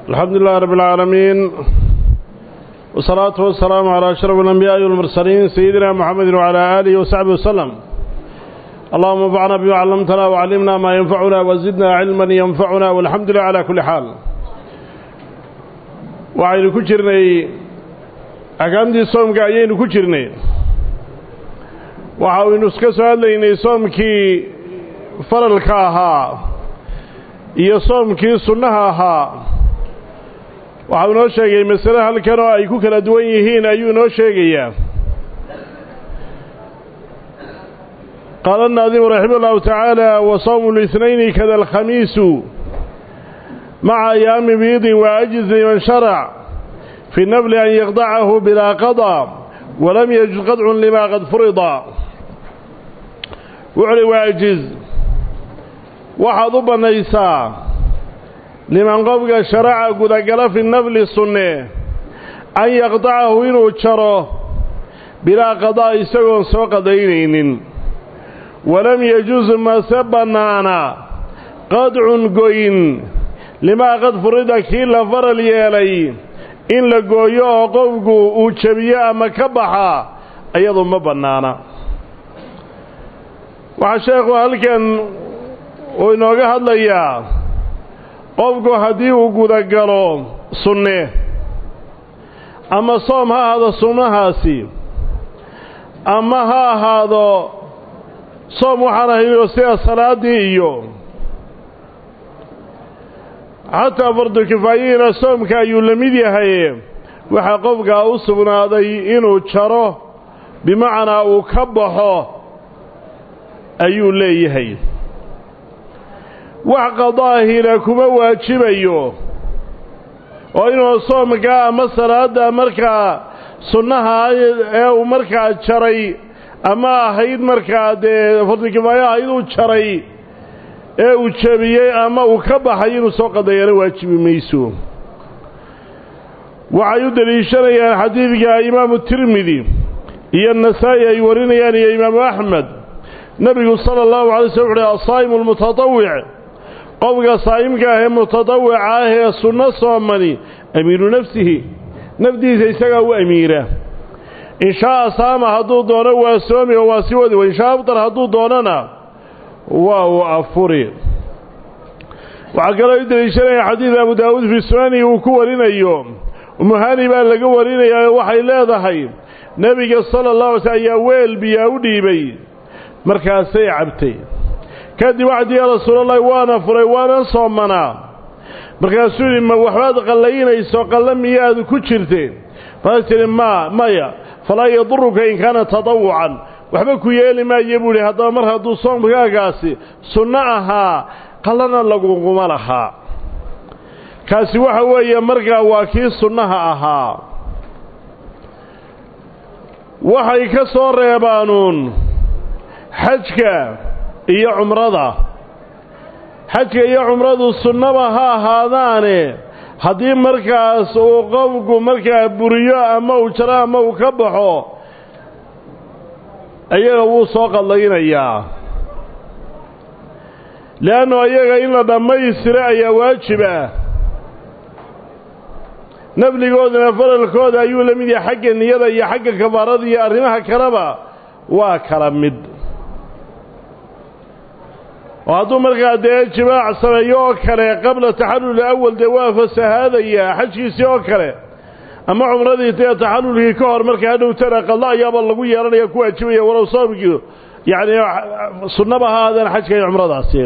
الحمد لله رب العالمين والصلاة والسلام على أشرف الأنبياء والمرسلين سيدنا محمد وعلى آله وصحبه وسلم اللهم انفعنا بما علمتنا وعلمنا ما ينفعنا وزدنا علما ينفعنا والحمد لله على كل حال وعين كجرني أقامدي صومك أيين كجرني وعين اسكسوا ليني صومكي faralka ahaa iyo soomkii sunnaha ahaa waxau inoo sheegay masale halkan oo ay ku kala duwan yihiin ayuu inoo sheegayaa qaala الnaadimu raximah اllahu tacaala wa sawmu الاثنayni kada alkhamiisu maca ayaami biidin waajiz liman sharac fi nafli an yaqdacahu bilaa qaضى walam yajuz qadcun lima qad furida wuxuuhi waajiz waxaad u bannaysaa liman qofka sharaca gudagala fi nafli sunne an yaqdacahu inuu jaro bilaa qadaa isagoon soo qadaynaynin walam yajuz mase bannaana qadcun goyn limaa qad furida kii la faral yeelay in la gooyo oo qofku uu jebiyo ama ka baxa iyadu ma bannaana waxaa sheekhu halkan uu inooga hadlayaa qofku haddii uu gudagalo sunne ama soom ha ahaado sunnahaasi ama ha ahaado soom waxaan ahaynoo sida salaaddii iyo xataa fardu kifaayihiina soomka ayuu la mid yahay waxaa qofkaa u sugnaaday inuu jaro bimacnaa uu ka baxo ayuu leeyahay wax qadaahina kuma waajibayo oo inuu soomkaa ama salaadda markaa sunnaha ee uu markaa jaray ama ahayd markaa dee fardikifaayo ahayd uu jaray ee uu jebiyey ama uu ka baxay inuu soo qadayana waajibi mayso waxay u deliishanayaan xadiidka imaamu tirmidi iyo nasaa'i ay warinayaan iyo imaamu axmed nebigu sala allahu alay slam wuxuuhi asaa'imu almutatawic qofka saa'imka ah ee mutadawica ah ee sunno soomani amiiru nafsihi nafdiisa isagaa u amiira inshaaa saama hadduu doono waa soomi oo waa sii wadi inshaa abtar hadduu doonona waa uu afuri waxaa kaloo u deliishanaya xadiid abu daawuud fii sunani uu ku warinayo umuhani baa laga warinayaa waxay leedahay nebiga sala allah alay sl ayaa weel biyaa u dhiibay markaasay cabtay kadib waxdi yaa rasuulallahi waana furay waanan soomanaa markaasuu yidhi ma waxbaad qallaynayso qalla miyaad ku jirteen markaas tidhi maa maya falaa yaduruka in kaana tadawucan waxba ku yeeli maayo buu idhi haddaba mar hadduu soomkaagaasi sunno ahaa qallana laguguma lahaa kaasi waxa weeye markaa waa kii sunnaha ahaa waxay ka soo reebaanuun xajka iyo cumrada xajka iyo cumradu sunnaba ha ahaadaane haddii markaas uu qofku markaa buriyo ama uu jaro ama uu ka baxo iyaga wuu soo qadlaynayaa leannu iyaga in la dhammaystiro ayaa waajib ah nafligoodana faralkooda ayuu la mid yahay xagga niyada iyo xagga kafaarada iyo arrimaha kaleba waa kala mid oo hadduu markaa dee jimaac sameeyo oo kale qabla taxallul awal dee waa fasahaadayaa xajkiisii oo kale ama cumradii dee taxallulkii ka hor markaa hadhowtana qadla ayaaba lagu yeelanaya ku waajibaya walow soomkii yacni sunnaba ha aadaan xajka iyo cumradaasi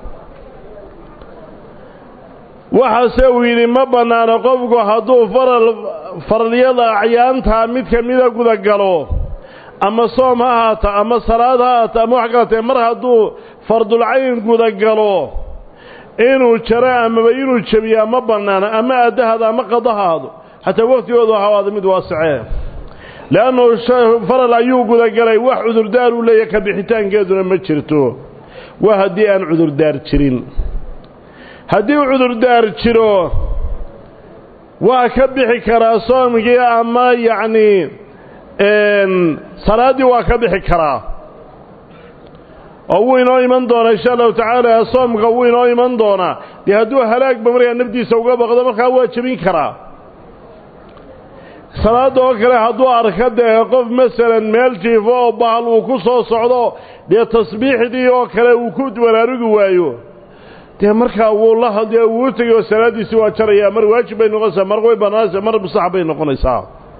waxaase uu yidhi ma bannaano qofku hadduu faral faralyada acyaantaa mid ka mida gudagalo ama soom ha ahaata ama salaad ha ahaata ama wax kalatee mar hadduu fardulcayn gudagalo inuu jaro amaba inuu jebiyaa ma bannaana ama aaddahaada ama qadahaado xataa wakhtigoodu hawaada mid waasicee le'annahu faral ayuu gudagalay wax cudurdaar uu leeyahy ka bixitaankeeduna ma jirto waa haddii aan cudurdaar jirin haddii uu cudurdaar jiro waa ka bixi karaa soomkii ama yacnii salaaddii waa ka bixi karaa oo wuu inoo iman doonaa insha allahu tacaala soomka wuu inoo iman doonaa dee hadduu halaagba markaa naftiisa uga baqdo markaa waa jebin karaa salaadda oo kale hadduu arka dee qof masalan meel jiifo oo bahal uu ku soo socdo dee tasbiixdii oo kale uu ku baraarugi waayo dee markaa wuu la dee wuu tegay oo salaaddiisii waa jarayaa mar waajib bay noqonaysaa mar way bannaanaysaa mar mustaxab bay noqonaysaa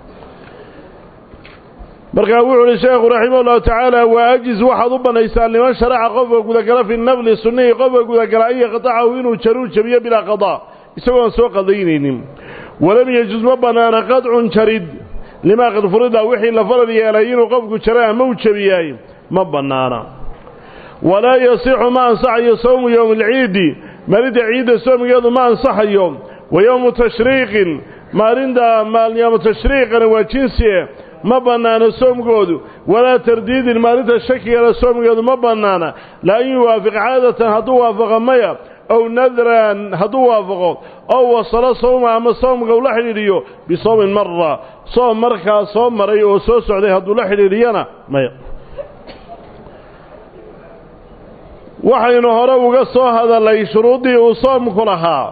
markaa wuxuu uhi sheekhu raximah ullahu tacaala waa ajiz waxaad u bannaysaa liman sharaca qofka gudagala fi nafli sunnihii qofka gudagala an yaqtacahu inuu jaruu jabiyo bilaa qadaa isagoon soo qadaynaynin walam yejuz ma bannaana qadcun jarid limaa qad furida wixii la farad yeelay inuu qofku jara ama u jabiyaay ma bannaana walaa yasixu ma ansaxayo sowmu yowmi alciidi maalinta ciidda soomigeedu ma ansaxayo wa yowmu tashriiqin maalinta yowmu tashriiqana waa jinsie ma bannaana soomkoodu walaa tardiidin maalinta shakigana soomkeedu ma bannaana la an yuwaafiq caadatan hadduu waafaqo maya ow nadran hadduu waafaqo ow wasalo sowma ama soomka ula xidhiidhiyo bisowmin mara soom markaa soo maray oo soo socday hadduu la xidhiidhiyana maya waxaynu hore uga soo hadalay shuruuddii uu soomku lahaa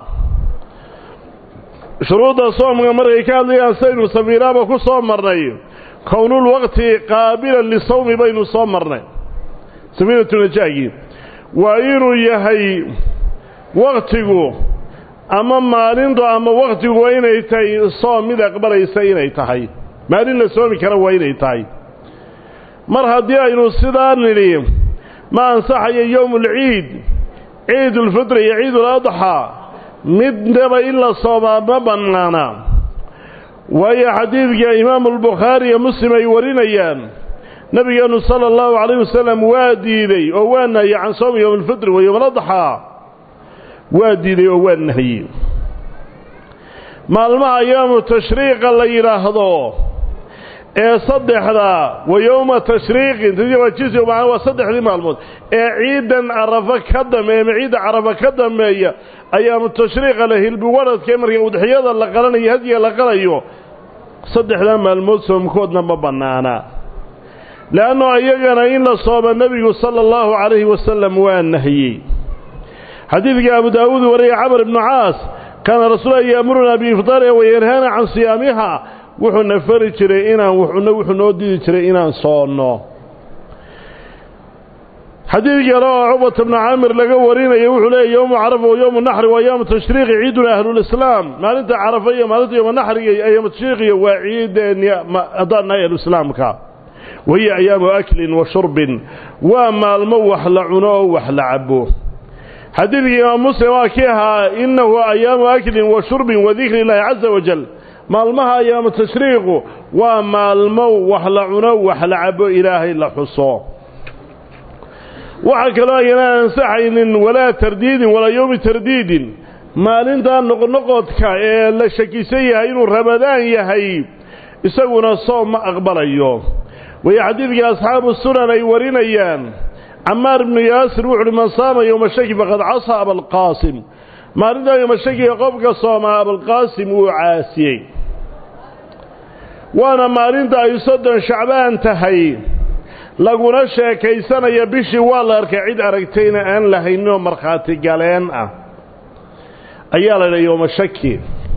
shuruudda soomka markay ka hadlayaan saynu safiiraaba ku soo marnay kownulwaqti qaabilan lisawmi baynu soo marnay safiinatunajaagii waa inuu yahay waktigu ama maalintu ama wakhtigu waa inay tahay soom mid aqbalaysa inay tahay maalin la soomi kara waa inay tahay mar haddii aynu sidaa nidhi ma ansaxayo yowmulciid ciidulfitri iyo ciiduladxaa midnaba in la soomaa ma bannaana waayo xadiidka imaamu albukhaari iyo muslim ay warinayaan nebigeennu sala allahu calayh wasalam waa diiday oo waa nahye can soomi yowmulfitri wa yowmaladxaa waa diiday oo waa nahye maalmaha ayaamu tashriiqa la yidhaahdo ee saddexda wa yowma tashriiqin tadii waa jinsi macna waa saddexdii maalmood ee ciidan carafa ka dambeeya ama ciidda carafa ka dambeeya ayaamu tashriiqa la hilbi waradka marka udxiyada la qalanayo hadiga la qalayo saddexdaa maalmood soomkoodna ma bannaana le'anno iyagana in la sooma nebigu sala allahu calayhi wasalam waa nahiyey xadiidka abu daawuud wariyay camar ibnu caas kaana rasuula yaamurunaa biifdaariha wayanhaana can siyaamiha wuxuuna fari jiray inaan wuxuuna wuxuu noo diidi jiray inaan soonno xadiid kale oo cubata bnu caamir laga warinaya wuxuu leeyahy yowmu carafa wa yowmu naxri waa yowmu tashriiqi ciiduna ahlulislaam maalinta carafa iyo maalinta yowma naxriga ayaamu tashriiqiya waa ciideen haddaan nahay ahluislaamka wahiya ayaamu aklin wa shurbin waa maalmo wax la cuno oo wax la cabo xadiidkii imaam muslim waa kii ahaa innahu ayaamu aklin wa shurbin wa dikri illaahi caza wajal maalmaha ayaamu tashriiqu waa maalmo wax la cuno wax la cabo ilaahay la xuso waxaa kaloo ayana ansaxaynin walaa tardiidin walaa yowmi tardiidin maalintaa noqnoqodka ee la shakisan yahay inuu ramadaan yahay isaguna soom ma aqbalayo wayo xadiidkii asxaabu sunan ay warinayaan camaar ibnu yaasir wuxu uhi man saama yowma shaki faqad casaa abalqaasim maalintaa yowma shakiga qofka soomaa abalqaasim wuu caasiyey waana maalinta ay soddon shacbaan tahay laguna sheekaysanaya bishii waa la arkay cid aragtayna aan lahayninoo markhaati galeen ah ayaa la yidhaha yowma shaki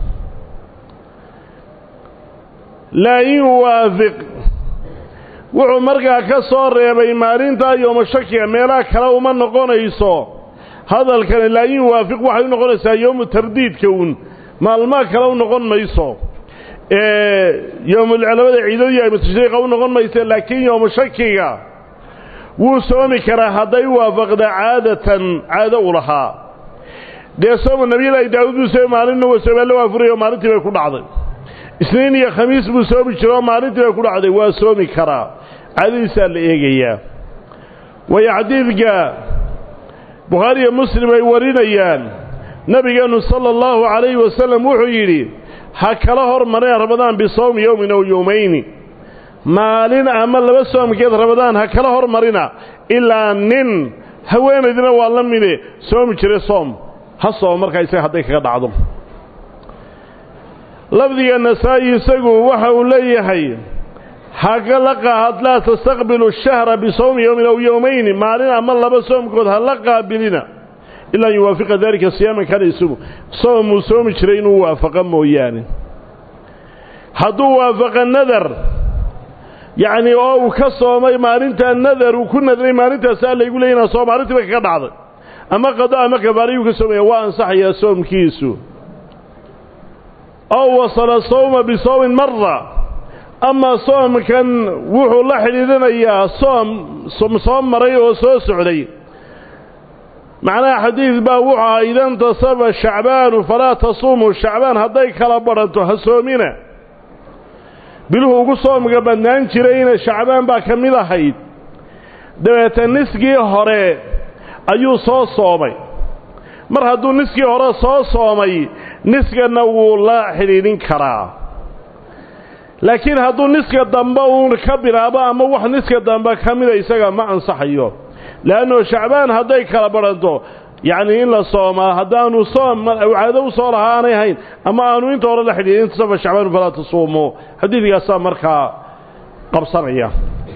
laa in waafiq wuxuu markaa ka soo reebay maalintaa yooma shakiga meelaha kale uma noqonayso hadalkani laa in waafiq waxay u noqonaysaa yowmu tardiidka uun maalmaha kale u noqon mayso yowmulclamada ciidadii aymu tashriiqa u noqon maysa laakiin yowmu shakiga wuu soomi karaa hadday waafaqda caadatan caado u lahaa dee sooma nabiyalaahi daawuud buu soomi maalinna waa soomaalla waa furayo maalintii bay ku dhacday isniin iyo khamiis buu soomi jiro oo maalintii bay ku dhacday waa soomi karaa caadadiisaa la eegayaa waayo xadiidka bukhaari iyo muslim ay warinayaan nebigeennu sala allahu calayhi wasalam wuxuu yidhi ha kala hormareen ramadaan bisawmi yowmin ow yowmayni maalin ama laba soomkeed ramadaan ha kala hormarina ilaa nin haweenaydina waa la mide soomi jira soom ha soom markaa isaga hadday kaga dhacdo lafdiga nasaa-i isagu waxa uu leeyahay haga la qaahad laa tastaqbilu shahra bisawmi yowmin aw yowmayni maalin ama laba soomkood ha la qaabilina ilaa an yuwaafiqa daalika siyaaman kana isugu soomuu soomi jiray inuu waafaqa mooyaane hadduu waafaqa nadar yacnii oo uu ka soomay maalintaa nadar uu ku nadray maalintaas alla igu leey inaan soom maalintiiba kaga dhacday ama qado ama kafaarayuu ka soomaya waa ansaxayaa soomkiisu ow wasala sawma bisawmin mara ama soomkan wuxuu la xidhiidhinayaa soom soo maray oo soo socday macnaha xadiid baa wuxuu ahaa ida intasaba shacbaanu falaa tasuumuu shacbaan hadday kala badhanto ha soomina biluhu ugu soomka badnaan jirayna shacbaan baa ka mid ahayd dabeeta niskii hore ayuu soo soomay mar hadduu niskii hore soo soomay niskana wuu la xidhiidhin karaa laakiin hadduu niska dambe uun ka bilaabo ama wax niska dambe ka mida isaga ma ansaxayo le'anno shacbaan hadday kala badhanto yacnii in la soomaa haddaanu soom caado u soo lahaa aanay hayn ama aanu inta hore la xidhiidhin intasafa shacbaanu falaa tasuumuu xadiidkaasaa markaa qabsanaya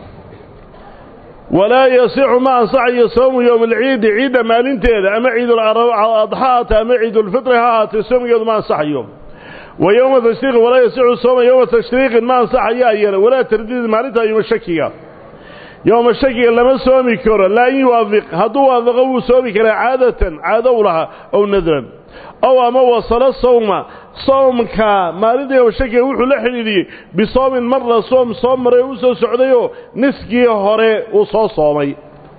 walaa yasixu ma ansaxayo soomu yowma alciidi ciidda maalinteeda ama ciiduladxa haatee ama ciidulfitri ha ahaatee soomgeedu ma ansaxayo wa yowma tashriiqin walaa yasixu sooma yowma tashriiqin ma ansaxayo ayana walaa tardiid maalinta yowma shakiga yowma shakiga lama soomi karo laa in yuwaafiq hadduu waafaqo wuu soomi karaa caadatan caado u lahaa ow nadran ow ama wasalo sawma soomka maalinta yowma shakiga wuxuu la xidhiidhiyey bisoomin marla soom soo maray oo u soo socdayoo niskii hore uu soo soomay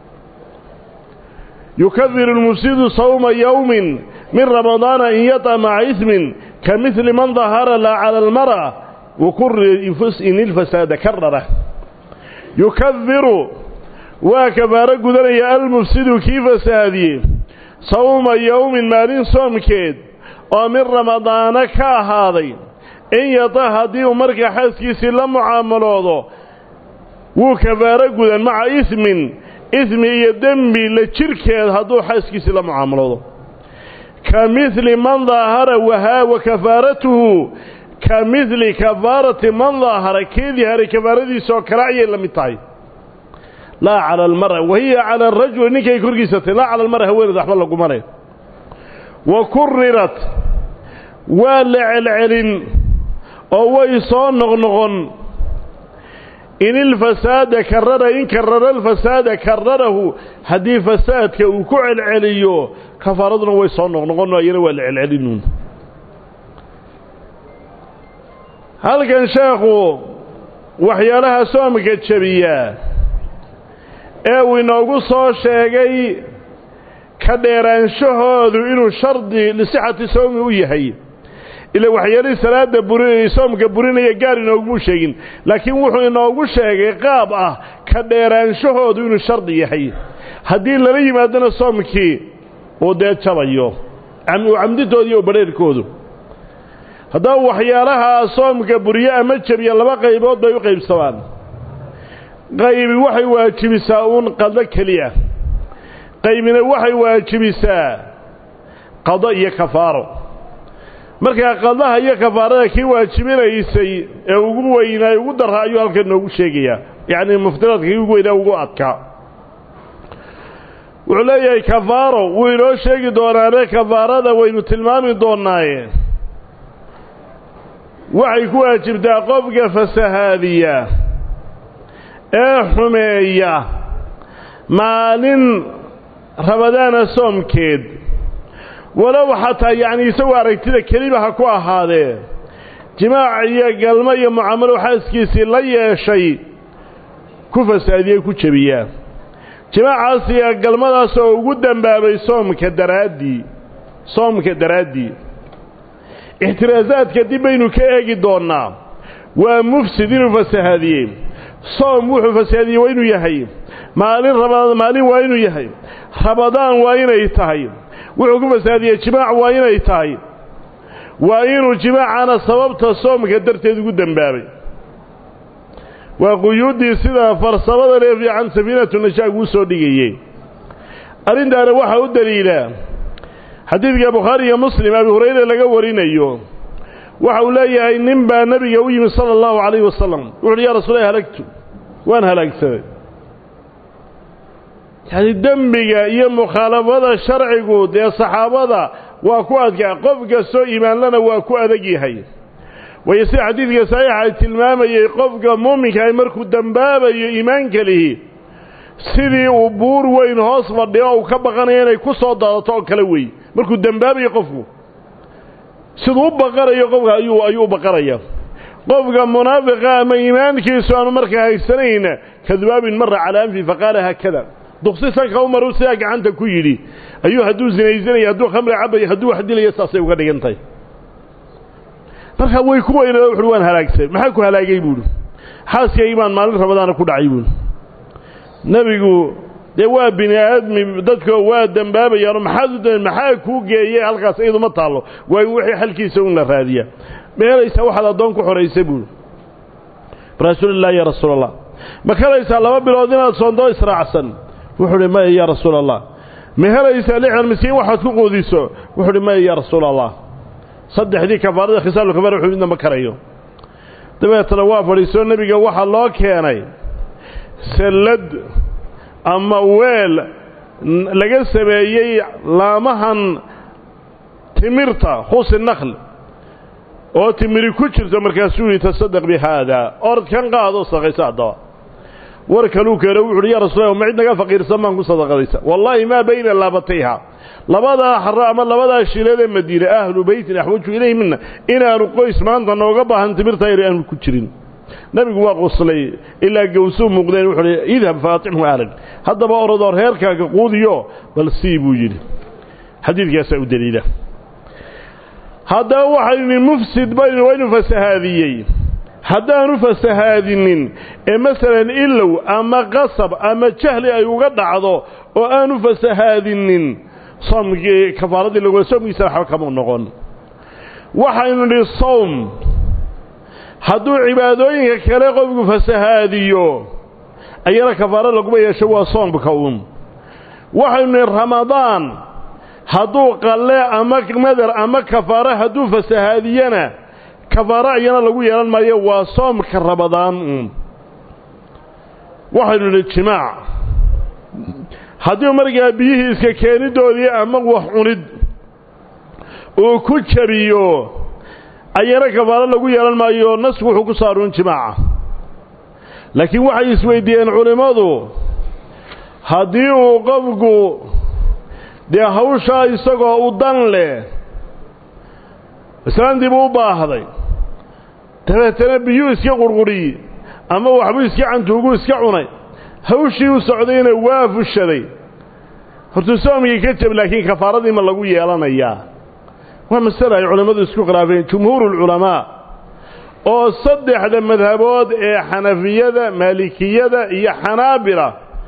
yukafiru lmufsidu sawma yowmin min ramadaana in yata maca ismin ka midli man dahara la cala almar'a wakuri in ilfasaada karara yukafiru waa kafaaro gudanaya almufsidu kii fasaadiyey sawma yowmin maalin soomkeed oo min ramadaana ka ahaaday in yata haddii uu markaa xaaskiisii la mucaamaloodo wuu kafaaro gudan maca ismin ismi iyo dembi la jirhkeed hadduu xaaskiisii la mucaamaloodo ka midli man daahara wahaa wa kafaaratuhu ka midli kafaarati man daahara kii diharay kafaaradiisaoo kale ayay la mid tahay laa cala almara wahiya cala arajuli ninkay korgiisatay laa cala almara haweeneed waxba laguma leh wa kurirat waa la celcelin oo way soo noqnoqon in ilfasaada karara in karara alfasaada kararahu haddii fasaadka uu ku celceliyo kafaaraduna way soo noqnoqon ayana waa la celcelinuun halkan sheekhu waxyaalaha soomka jebiyaa ee uu inoogu soo sheegay ka dheeraanshahoodu inuu shardi lisixati soomi u yahay ila waxyaalihii salaada buri soomka burinaya gaar inoogumuu sheegin laakiin wuxuu inoogu sheegay qaab ah ka dheeraanshahoodu inuu shardi yahay haddii lala yimaadona soomkii uu dee jabayo camdintooda iyo badheerhkoodu haddaba waxyaalaha soomka buriye ama jebiya laba qaybood bay u qaybsamaan qaybi waxay waajibisaa uun qado keliya qaybina waxay waajibisaa qado iyo kafaaro markaa qadaha iyo kafaarada kii waajibinaysay ee ugu weynaa ugu darra ayuu halkan noogu sheegayaa yacnii muftiraadka kii ugu weynaa ugu adkaa wuxuu leeyahay kafaaro wuu inoo sheegi doonaane kafaarada waynu tilmaami doonnaaye waxay ku waajibtaa qofka fasahaadiya ee xumeeya maalin rabadaana soomkeed walow xataa yacni isagoo aragtida keliba ha ku ahaadee jimaac iyo galmo iyo mucaamalo xaaskiisii la yeeshay ku fasaadiyey ku jebiyaa jimaacaas iyo galmadaas oo ugu dembaabay soomka daraaddii soomka daraaddii ixtiraasaadka dib baynu ka eegi doonnaa waa mufsid inuu fasahaadiyey soom wuxuu fasahaadiyey waa inuu yahay maalin raba maalin waa inuu yahay rabadaan waa inay tahay wuxuu ku fasahaadiyey jimaac waa inay tahay waa inuu jimaacana sababta soomka darteed ugu dembaabay waa quyuuddii sida farsamada lee fiican safiinatu nashaag uu soo dhigayey arrintaana waxaa u daliila xadiidka bukhaari iyo muslim abi hurayre laga warinayo waxa uu leeyahay nin baa nebiga u yimi sala allahu calayhi wasalam wuxu uhi ya rasuulahi halagtu waan halaagsaday yacni dembiga iyo mukhaalafada sharcigu dee saxaabada waa ku adkaa qof kastoo iimaanlana waa ku adag yahay waayo sida xadiidka saxiixa ay tilmaamayey qofka muuminka ay markuu dembaabayo iimaanka lihi sidii uu buur weyn hoos fadhiyo o uu ka baqanayo inay ku soo daadato oo kale wey markuu dembaabayo qofku siduu u baqanayo qofka ayuu ayuu u baqanaya qofka munaafiqa ama iimaankiisu aanu markaa haysanayna kadubaabin mara calaa anfi faqaala haakada duqsi sanka u maru sidaa gacanta ku yidhi ayuu hadduu sinaysanaya hadduu khamri cabayo hadduu wax dilayo saasay uga dhigan tahay markaa way ku weynaa wuxuhi waan halaagsan maxaa ku halaagay buuhi xaaskaygii baan maalin ramadaana ku dhacay buuhi nebigu dee waa bini aadmi dadko waa dembaabayaano maxaad u da maxaa kuu geeyey halkaas iyadu ma taallo waayo wixii xalkiisa un la raadiyaa meelaysaa waxaad addoon ku xoraysay buuhi rasuulillahi ya rasuul allah ma helaysaa laba bilood inaad soondoo israacsan wuxuu uhi maya yaa rasuul allah ma helaysaa lixdan miskiin waxaad ku quudiso wuxuu uhi maya yaa rasuul allah saddexdii kafaarada khisaalu kafaara wuxuu midna ma karayo dabeetana waa fadhiisoo nebiga waxaa loo keenay sallad ama weel laga sameeyey laamahan timirta khusi nakhl oo timiri ku jirto markaasuu yihi tasadaq bi haada orod kan qaado sadaqaysa haddaba war kaluu keeno wuxu uhi ya rasuul ma cid naga faqiirsan baan ku sadaqadaysa wallaahi maa bayna laabatayha labadaa xaro ama labadaa shiileedee madiine ahlu beytin axwaju ilayhi mina inaanu qoys maanta nooga baahan timirta yar aanu ku jirin nebigu waa qoslay ilaa gawsuu muuqdeen wuxuu hi idhab faatimhu ahlan haddaba orodoo reerkaaga quudiyo bal sii buu yidhi xadiidkaasaa u daliila haddaba waxaynu mufsid baynu waynu fasahaadiyey haddaanu fasahaadinin ee masalan ilow ama qasab ama jahli ay uga dhacdo oo aanu fasahaadinin soomkii kafaaradii lagula soomkiisa waxba kama noqon waxaynu nidhi sowm hadduu cibaadooyinka kale qofku fasahaadiyo ayana kafaaro laguma yeesho waa soomka uun waxaynu nidhi ramadaan hadduu qalle ama madar ama kafaaro hadduu fasahaadiyana kafaaro ayana lagu yeelan maayo waa soomka ramadaan uun waxaynu nidhi jimaac haddii markaa biyihii iska keenidoodii ama wax cunid uu ku jabiyo ayana kafaaro lagu yeelan maayo nasku wuxuu ku saaruun jimaaca laakiin waxay isweydiiyeen culimmadu haddii uu qofku dee hawshaa isagoo u dan leh islaantii buu u baahday dabeetana biyuu iska qurquriyey ama waxbuu iska cantuugu iska cunay hawshii u socdayna waa fushaday hortuu soomkii ka jab laakiin kafaaradii ma lagu yeelanayaa waa masale ay culimmadu isku khilaafeen jumhuurulculamaa oo saddexda madhabood ee xanafiyada maalikiyada iyo xanaabila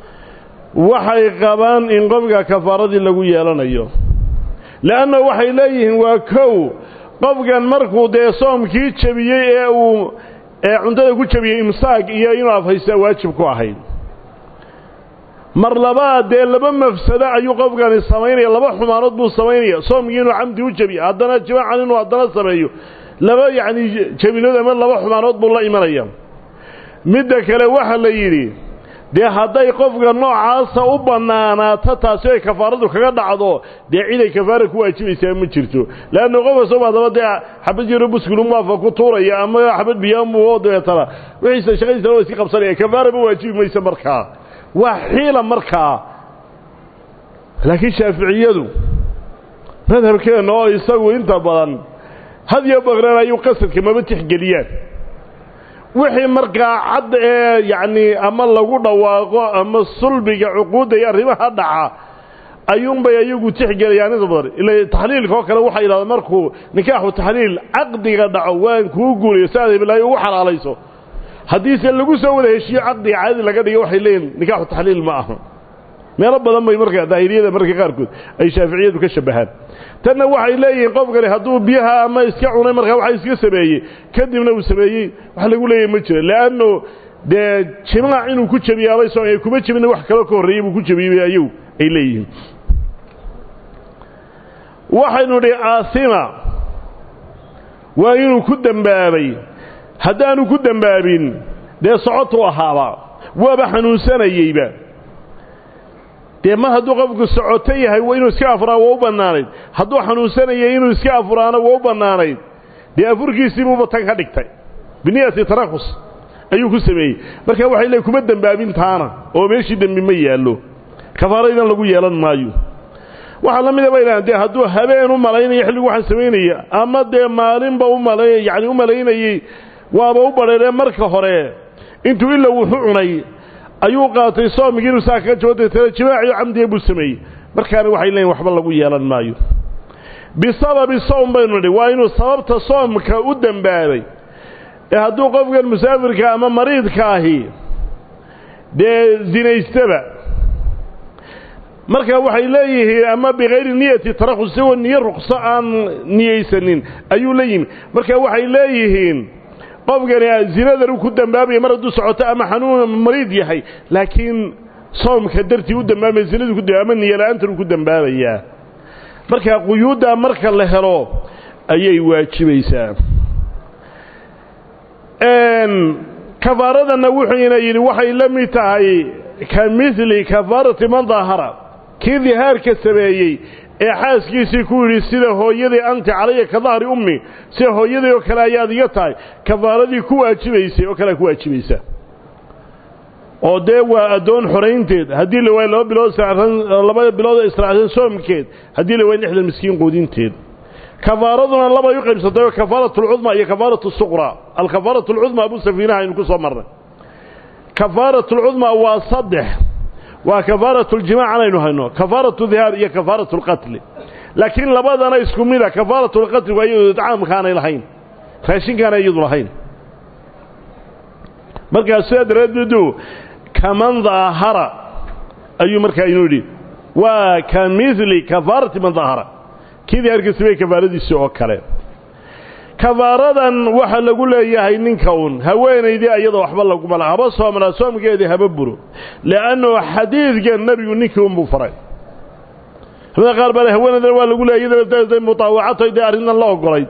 waxay qabaan in qofka kafaaradii lagu yeelanayo le'anna waxay leeyihiin waa kow qofkan markuu dee soomkii jebiyey ee uu ee cuntada ku jebiyey imsaaq iyo inuu afhaystaa waajib ku ahayd mar labaad dee laba mafsado ayuu qofkani samaynaya laba xumaanood buu samaynaya soomkii inuu camdi u jebiyo haddana jimaacan inuu haddana sameeyo laba yacni jebinood ama laba xumaanood buu la imanaya midda kale waxa la yidhi dee hadday qofka noocaasa u bannaanaato taasi ay kafaaradu kaga dhacdo dee ciday kafaara ku waajibaysaa ma jirto leanna qofka soo baadaba dee xabad yaro buskulu maafa ku tuuraya ama xabad biyaanbuu dabeetana wixiisa shaqadiisana waa iska qabsanaya kafaara ma waajibi maysa markaa waa xiila markaa laakiin shaaficiyadu madhabkeenna oo isagu inta badan had iyo baqreen ayuu qasadka maba tixgeliyaan wixii markaa cad ee yacnii ama lagu dhawaaqo ama sulbiga cuquudda iyo arrimaha dhaca ayuunbay ayagu tixgelayaan inta badan ila taxliilka oo kale waxay yidhahdaan markuu nikaaxu taxliil caqdiga dhaco waan kuu guuriyo si aad hiblaayo ugu xalaalayso haddiise lagu soo wada heshiiyo caqdiga caadi laga dhiga waxay leeyihin nikaaxu taxliil ma aha meelo badan bay markaa daahiriyada marka qaarkood ay shaaficiyadu ka shabahaan tanna waxay leeyihiin qofkani hadduu biyaha ama iska cunay markaa waxa iska sameeyey kadibna uu sameeyey wax lagu leeyahy ma jiro leanno dee jimaac inuu ku jebiyaabay so kuma jebina wax kaloo ka horreeyey buu ku jebiyey ayagu ay leeyihiin waxaynu nidhi aasima waa inuu ku dembaabay haddaanu ku dembaabin dee socotuu ahaaba waaba xanuunsanayeyba dee mar hadduu qofku socoto yahay waa inuu iska afuraa waa u bannaanayd hadduu xanuunsanayay inuu iska afuraana waa u bannaanayd dee afurkiisiibuuba tan ka dhigtay biniyati tarakhus ayuu ku sameeyey marka waxay leey kuma dembaabin taana oo meeshii dembi ma yaallo kafaaraydan lagu yeelan maayo waxaa la mida bay dhahan dee hadduu habeen u malaynayo xilligu waxaan samaynaya ama dee maalinba u malay yacni u malaynayey waaba u badheeree marka hore intuu ila wuxu cunay ayuu qaatay soomigii inuu saa kaga jabo deetana jimaaciyo camdiga buu sameeyey markaana waxay leeyiin waxba lagu yeelan maayo bisababi soom baynu nidhi waa inuu sababta soomka u dembaabay ee hadduu qofkan musaafirka ama mariidka ahi dee zinaystaba marka waxay leeyihiin ama bikayri niyati tarakhus isagoo niyo ruqso aan niyeysanin ayuu la yimi marka waxay leeyihiin qofkani zinadan uu ku dembaabaya mar hadduu socoto ama xanuun mariid yahay laakiin soomka dartii u dambaabaya zinadu ku ama niyola'aantan uu ku dembaabayaa marka quyuuddaa marka la helo ayay waajibaysaa kafaaradanna wuxuuna yidhi waxay la mid tahay ka midli kafaarati man daahara kii dihaarka sameeyey ee xaaskiisii ku yidhi sida hooyadii anti calaya ka dahri ummi sida hooyadii oo kale ayaad iga tahay kafaaradii ku waajibaysay oo kalea ku waajibaysa oo dee waa addoon xoraynteed haddii la waayo laba bilood laba bilood israacsan soomkeed haddii la waayo lixdan miskiin quudinteed kafaaraduna labay u qaybsantay oo kafaaratu alcudma iyo kafaaratu suqra alkafaaratu alcudma abu safiinaha aynu ku soo marnay kafaaratu alcudma waa saddex waa kafaaratu ljimaac anaynu hayno kafaaratu dihaar iyo kafaaratu alqatli laakiin labadana isku mida kafaaratu alqatli waa iyadu idcaamkaanay lahayn raashinkaanay iyadu lahayn markaas sidaa daraaddeedu kaman daahara ayuu markaa inuu yidhi waa ka midli kafaarati man daahara kii dihaarka samey kafaaradiisi oo kale kafaaradan waxa lagu leeyahay ninka un haweenaydii ayada waxba laguma laha haba soomnaa soomkeedii haba buro li'annu xadiidkan nebigu ninkii unbuu faray culamada qaar baa haweenaydana waa lagu leeyay iyadana mutaawacatay dee arrintan la ogolayd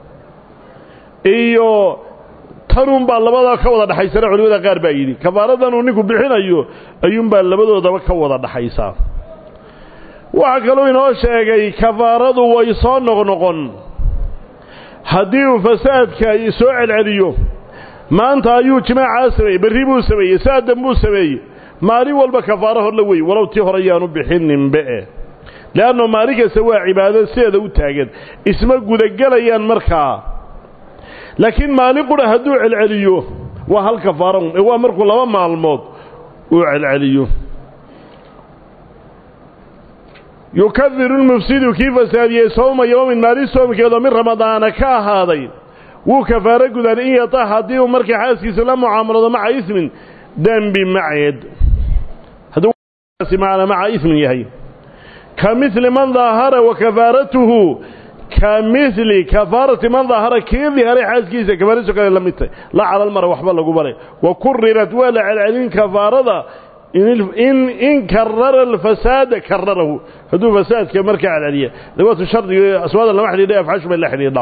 iyo tanunbaa labada ka wada dhaxaysana culimada qaar baa yidhi kafaaradan uu ninku bixinayo ayuunbaa labadoodaba ka wada dhaxaysaa waxaa kaluu inoo sheegay kafaaradu way soo noqnoqon haddii uu fasaadka soo celceliyo maanta ayuu jimaacaa sameeyey berri buu sameeyey saadan buu sameeyey maalin walba kafaaro hor la wey walow tii hore yaanu bixinninbe le'anno maalin kasta waa cibaado sideeda u taagan isma gudagelayaan markaa laakiin maalin qura hadduu celceliyo waa hal kafaaro ee waa markuu laba maalmood uu celceliyo yukafiru lmufsidu kii fasaadiyey sowma yowmin maalin soomkeedoo min ramadaana ka ahaaday wuu kafaaro gudaan in yata haddii uu markii xaaskiisa la mucaamalado maca ismin dembi maceed hadduu maca ismin yahay ka mili man daahara wa kafaaratuhu ka mili kafaarati man daahara kii diharay xaaskiisa kafaaradiiso kale la mid tahy la calalmara waxba lagu baray wa kurirat waa la celcelin kafaarada in karara alfasaada kararahu hadduu fasaadka markaa celceliya dawaatu shardiga aswaada lama xidhiidha afxashu bay la xidhiidhaa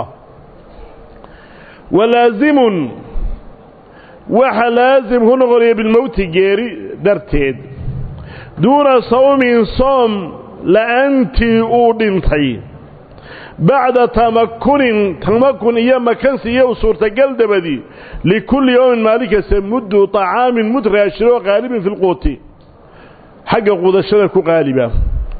walaazimun waxa laasim ku noqonaya bilmowti geeri darteed duuna sawmin soom la'aantii uu dhintay bacda tamakunin tamakun iyo makansi iyo suurtagal dabadii likulli yowmin maalin kasta muddu طacaamin mud raashiro qaalibin fi lquuti xagga qudashada ku qaaliba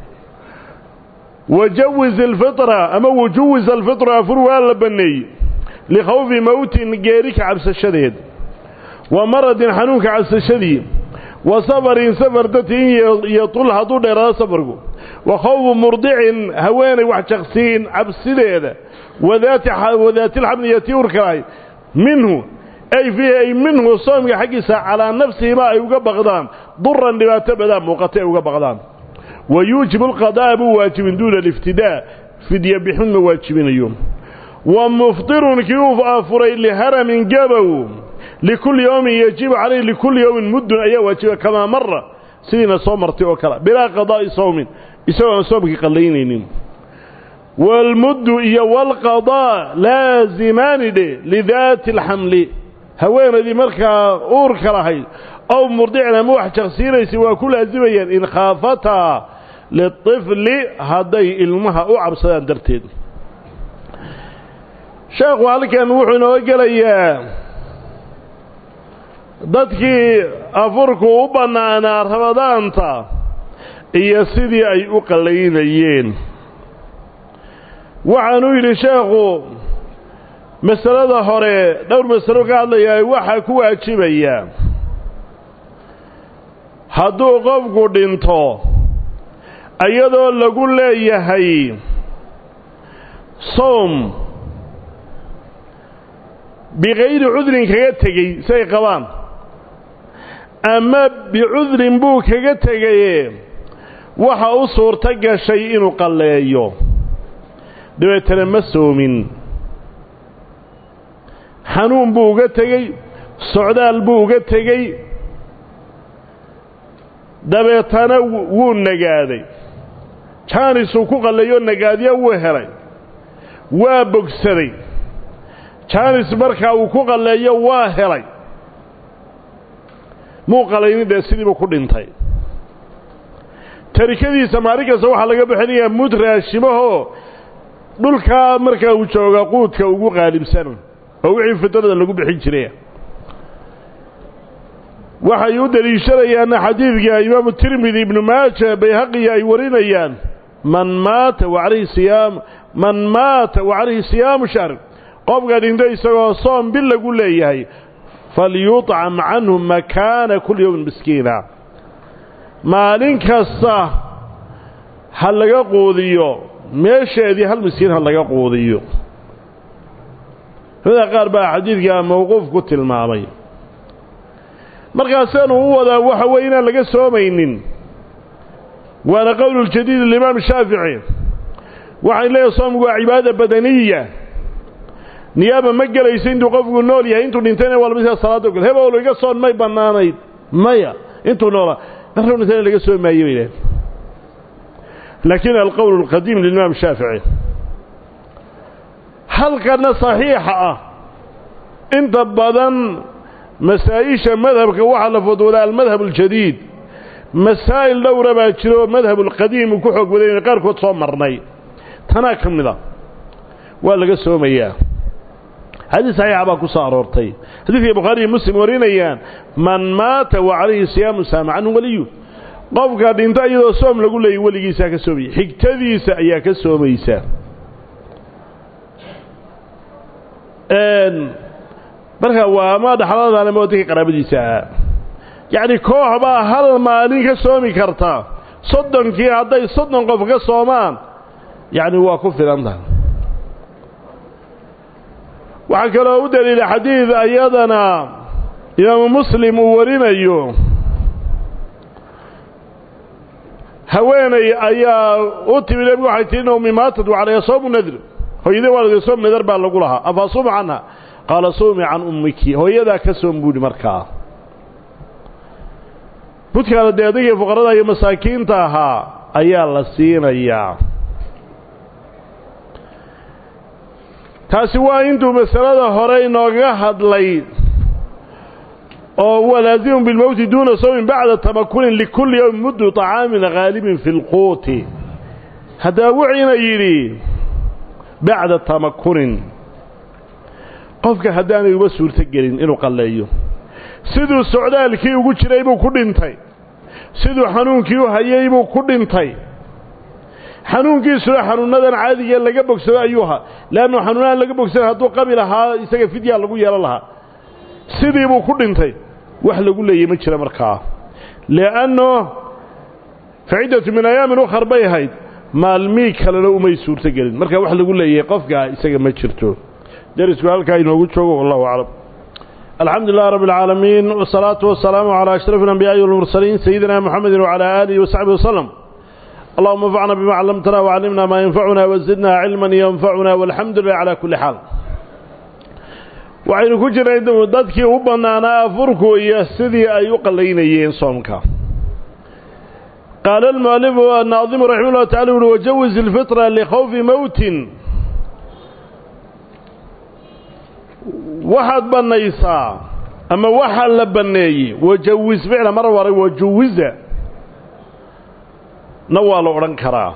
wajawiz alfitra ama wajuwiz alfitra afur waa la banneeyey likhawfi mowtin geeri ka cabsashadeed wa maradin xanuunka cabsashadii wa safarin safar darti in yatul hadduu dheeraado safarku wa khawfu murdicin haweenay wax jaqsiin cabsideeda wadaatilxamliyati urkalahay minhu ay fiihi ay minhu soomka xaggiisa calaa nafsihima ay uga baqdaan duran dhibaato badaa muuqata ay uga baqdaan wa yuujibu alqadaa'a buu waajibin duuna aliftidaa fidya bixin ma waajibinayo wa muftirun kii uu afuray liharamin gabow likulli yowmin yajibu calayhi likulli yowmin muddun ayaa waajiba kamaa mara sidiina soo martay oo kale bilaa qadaa'i sawmin isagoon soomkii qallaynaynin waalmuddu iyo waalqadaa laasimaani dhe lidaati alxamli haweenaydii markaa uurka lahayd ow murdicin ama wax jaqsiinaysay waa ku laasimayaan in khaafataa litifli hadday ilmaha u cabsadaan darteed sheekhu halkan wuxuu inoo gelayaa dadkii afurku u bannaanaa ramadaanta iyo sidii ay u qallaynayeen waxaanuu yidhi sheekhu masalada hore dhowr masalo ka hadlayaa waxaa ku waajibaya hadduu qofku dhinto iyadoo lagu leeyahay soom bikayri cudrin kaga tegey say qabaan ama bicudrin buu kaga tegaye waxa u suurto gashay inuu qalleeyo dabeetana ma soomin xanuun buu uga tegey socdaal buu uga tegey dabeetana wuu nagaaday jaanisuu ku qalleeyo nagaadya wuu helay waa bogsaday jaanis markaa uu ku qalleeyo waa helay muu qalaynin dee sidiibuu ku dhintay tarikadiisa maalin kasta waxaa laga bixinayaa mud raashimahoo dhulkaa markaa uu jooga quudka ugu qaalibsan oo wixii fitrada lagu bixin jiray waxay u deliishanayaanna xadiidka imaamu tirmidi ibnu maaja bayhaqiya ay warinayaan man maata wa calayhi siyaam man maata wa calayhi siyaamu shahr qofka dhinto isagoo soom bil lagu leeyahay falyuطcam canhu makaana kulli yowmin miskiina maalin kasta ha laga quudiyo meesheedii hal miskiin ha laga quudiyo culamada qaar baa xadiidka mawquuf ku tilmaamay markaasaanu u wadaa waxa weeye inaan laga soomaynin waana qowluljadiid alimaam shaafici waxay leeyahay soomku waa cibaada badaniya niyaaba ma gelayso intuu qofku nool yahay intuu dhintayna waa lamid salaada ogol hebowlo iga soon may bannaanayd maya intuu noolaa markuu dhintayna laga soomi maayo bay idhahen laakiin alqowl alqadiim lilimaam shaafici halkana saxiixa ah inta badan masaa-isha madhabka waxaa la fudwoodaa almadhab aljadiid masaa'il dhowra baa jiro oo madhab alqadiim uu ku xoog wadayna qaarkood soo marnay tanaa ka mid a waa laga soomayaa xadiis saxiixa baa ku soo aroortay xadiidkay bukhaari iyo muslim warinayaan man maata wa calayhi siyaamu saama canhu waliyu qofka dhinta iyadoo soom lagu leeyay weligiisaa ka soomaya xigtadiisa ayaa ka soomaysa marka waa ama dhaxladaan ama dadka qaraabadiisa ahaa yacni koox baa hal maalin ka soomi karta soddonkii hadday soddon qof ka soomaan yacni waa ku filan tahay waxaa kaloo u daliila xadiid ayadana imaamu muslim uu warinayo haweenay ayaa u timi nebigu waxay tihi nawmi maatad wacalaya soomu nadr hooyadii waalidee soom nadar baa lagu lahaa afa suuma canha qaala suumi can ummiki hooyadaa ka soom buuhi markaa budkaana dee adigii fuqarada iyo masaakiinta ahaa ayaa la siinayaa taasi waa intuu masalada hore inooga hadlay oo huwa laazimun bilmowti duuna sawmin bacda tamakunin likulli yowmin muddu طacaamin haalibin fi اlquuti haddaa wuxiina yidhi bacda tamakunin qofka haddaanay uba suurto gelin inuu qalleeyo siduu socdaalkii ugu jiray buu ku dhintay siduu xanuunkii u hayay buu ku dhintay xanuunkiisuna xanuunadan caadiga laga bogsado ayuu ahaa leannu xanuunaan laga bogsada hadduu qabi lahaa isaga fidyaa lagu yeelan lahaa sidii buu ku dhintay wax lagu leeyay ma jira markaa li'anno faciddatu min ayaamin ukhar bay ahayd maalmii kalena umay suurto gelin marka wax lagu leeyahay qofkaa isaga ma jirto derisku halkaa inoogu joogo wallahu aclam alxamdu lilah rabb اlcaalamiin wالsalaatu wasalaamu calى ashraf اlanbiyaaءi wاlmursaliin sayidina mxamedi wcalى aalihi wasaxbihi waslem allahuma anfacna bima callamtana wcallimna maa yanfacuna wazidna cilman yanfacuna walxamdu lilah calى kuli xaal waxaynu ku jirnay dadkii u bannaanaa afurku iyo sidii ay u qallaynayeen soomka qaala almualifu annaadimu raximah llahu tacala uhi wajawiz ilfitra likhawfi mowtin waxaad bannaysaa ama waxaa la banneeyey wajawis ficla mar waray wajuwiza na waa la odhan karaa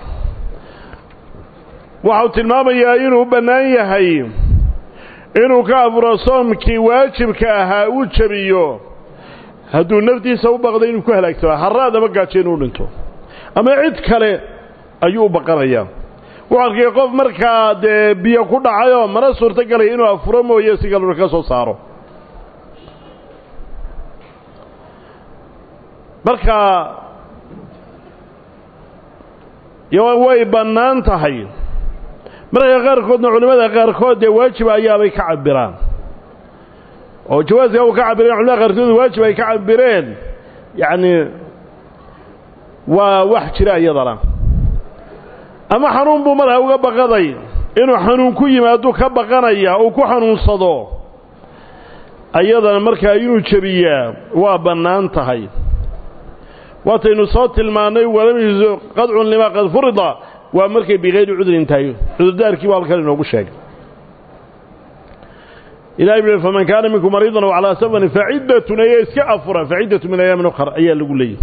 waxau tilmaamayaa inuu bannaan yahay inuu ka afuro soomkii waajibka ahaa uu jebiyo hadduu naftiisa u baqday inuu ku halaagsama haraad ama gaajo inuu dhinto ama cid kale ayuu u baqanayaa wuxuu arkay qof markaa dee biyo ku dhacayoo mana suurto galaya inuu afuro mooye si kaluna ka soo saaro marka way bannaan tahay marka qaarkoodna culimmada qaarkood dee waajib ayaabay ka cabiraan oo jawaaska u ka cabireen culimada qaarkood waajib ay ka cabireen yacni waa wax jira iyadana ama xanuun buu markaa uga baqaday inuu xanuun ku yimaaduu ka baqanaya uu ku xanuunsado ayadana markaa inuu jebiyaa waa bannaan tahay waataynu soo tilmaannay walam yuzu qadcun limaa qad furida waa markay bikayri cudrin tahay cudurdaarkii baa halkan inoogu sheegay ilahay bui faman kaana minkum mariidan aw calaa safarin faciddatun ayaa iska afura faciddatu min ayaamin ukhar ayaa lagu leeyahy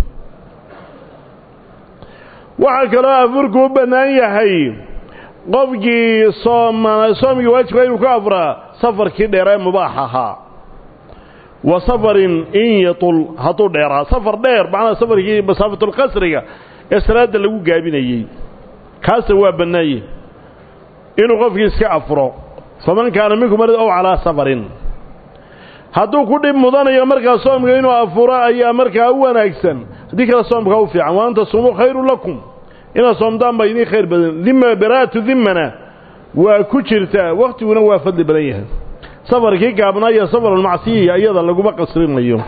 waxaa kaloo afurku u bannaan yahay qofkii sooma soomkii waajibka inuu ka afuraa safarkii dheeree mubaax ahaa wa safarin in yatul hadduu dheeraa safar dheer macnaha safarkii masaafatulqasriga ee salaadda lagu gaabinayey kaasa waa bannaanye inuu qofkii iska afuro faman kaana minkum marid ow calaa safarin hadduu ku dhib mudanayo markaa soomka inuu afuro ayaa markaa u wanaagsan haddii kale soomkaa u fiican wa anta sumuu khayru lakum inaad soomdaan baa idiin khayr badan dima baraatu dimana waa ku jirtaa wakhtiguna waa fadli badan yahay safarkii gaabnaa iyo safarulmacsiyiya iyada laguma qasrinayo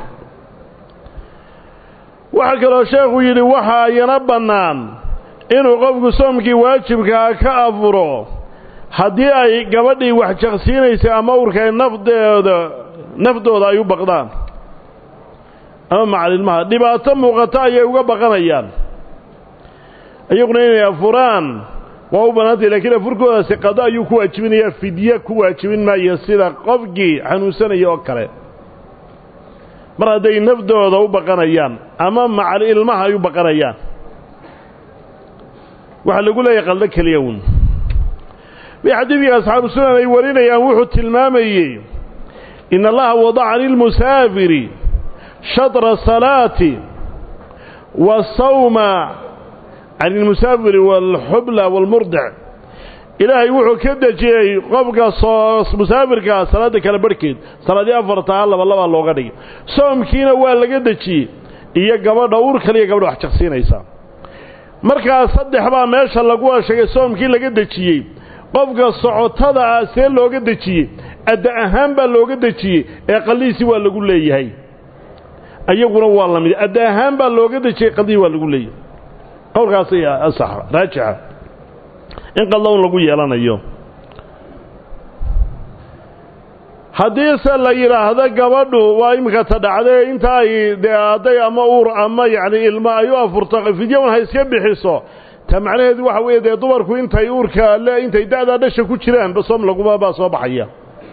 waxaa kaloo sheekhu yidhi waxaa iyana bannaan inuu qofku soomkii waajibkaa ka afuro haddii ay gabadhii wax jaqsiinaysay ama urkay nafdeeda nafdooda ay u baqdaan ama macalilmaha dhibaato muuqato ayay uga baqanayaan iyaguna inay afuraan waa u bannaantay lakiin afurkoodaasi qado ayuu ku waajibinayaa fidye ku waajibin maayo sida qofkii xanuunsanaya oo kale mar hadday nafdooda u baqanayaan ama macal ilmaha ay u baqanayaan waxaa lagu leeyahay qaldo keliya uun bay xadiidkii asxaabu sunan ay warinayaan wuxuu tilmaamayey in allaha wadaca lilmusaafiri shatra salaati wasawma can ilmusaafiri waalxubla waalmurdic ilaahay wuxuu ka dejiyey qofka soo musaafirkaa salaadda kale barhkeed salaadii afartaa laba labaa looga dhigay soomkiina waa laga dejiyey iyo gabadha uur kaliya gabadha wax jaqsiinaysa markaa saddex baa meesha lagu sheegay soomkii laga dejiyey qofka socotada ah see looga dejiyey adda ahaan baa looga dejiyey ee qallihiisii waa lagu leeyahay iyaguna waa la mid adda ahaan baa looga dejiyey qaldihii waa lagu leeyahay qowlkaas ayaa asax raajixa in qaldown lagu yeelanayo haddiise la yidhaahdo gabadhu waa iminka ta dhacday inta ay dee hadday ama uur ama yacni ilmo ay u afurto fidyawan ha iska bixiso ta macnaheedu waxa weeye dee dumarku intay uurka le intay da'daa dhasha ku jiraan basoom laguma baa soo baxaya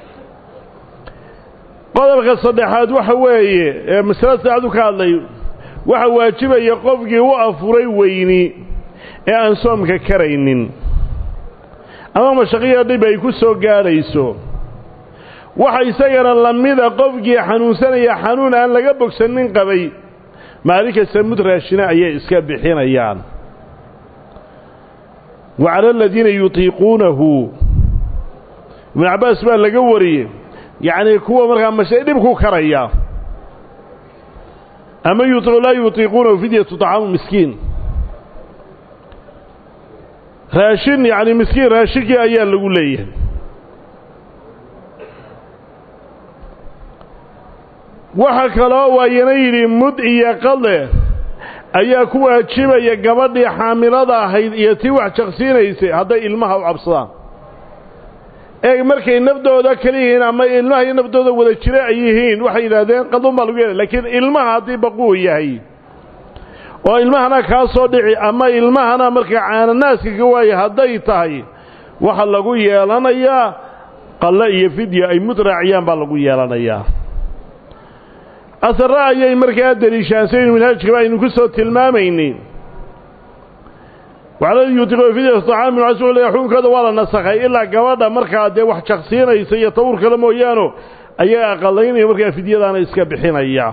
qodobka saddexaad waxa weeye ee masalada saacadu ka hadlay waxa waajibaya qofkii u afuray weyni ee aan soomka karaynin ama mashaqiya dhib ay ku soo gaadhayso waxa isagana lamida qofkii xanuunsanaya xanuun aan laga bogsanin qabay maalin kasta mud raashina ayay iska bixinayaan wa cala aladiina yutiiquunahu ibnu cabbaas baa laga wariyey yacnii kuwa markaa masha dhib ku karaya ama laa yutiiquunahu fidyatu طacaamu miskiin raashin yacni miskiin raashinkii ayaa lagu leeyahay waxa kaloo waayana yidhi mud iyo qade ayaa ku waajibaya gabadhii xaamilada ahayd iyo tii wax jaqsiinaysay hadday ilmaha u cabsadaan eeg markay nafdooda kala yihiin ama ilmaha iyo nafdooda wada jira ay yihiin waxay yidhaahdeen qadun baa lagu yeelay laakiin ilmaha haddii baquu yahay oo ilmahana kaa soo dhici ama ilmahana markaa caananaaska ka waaya hadday tahay waxa lagu yeelanayaa qalle iyo fidya ay mudraaciyaan baa lagu yeelanayaa asare ayay markaa deliishaan saynu minhaajkaba aynu ku soo tilmaamaynay waxaladi yutiqo fidyatu طacaamin casuul xukunkooda waa la nasakhay ilaa gabadha markaa dee wax jaqsiinaysa iyo tawur kale mooyaano ayaa aqalaynaya markaa fidyadaana iska bixinaya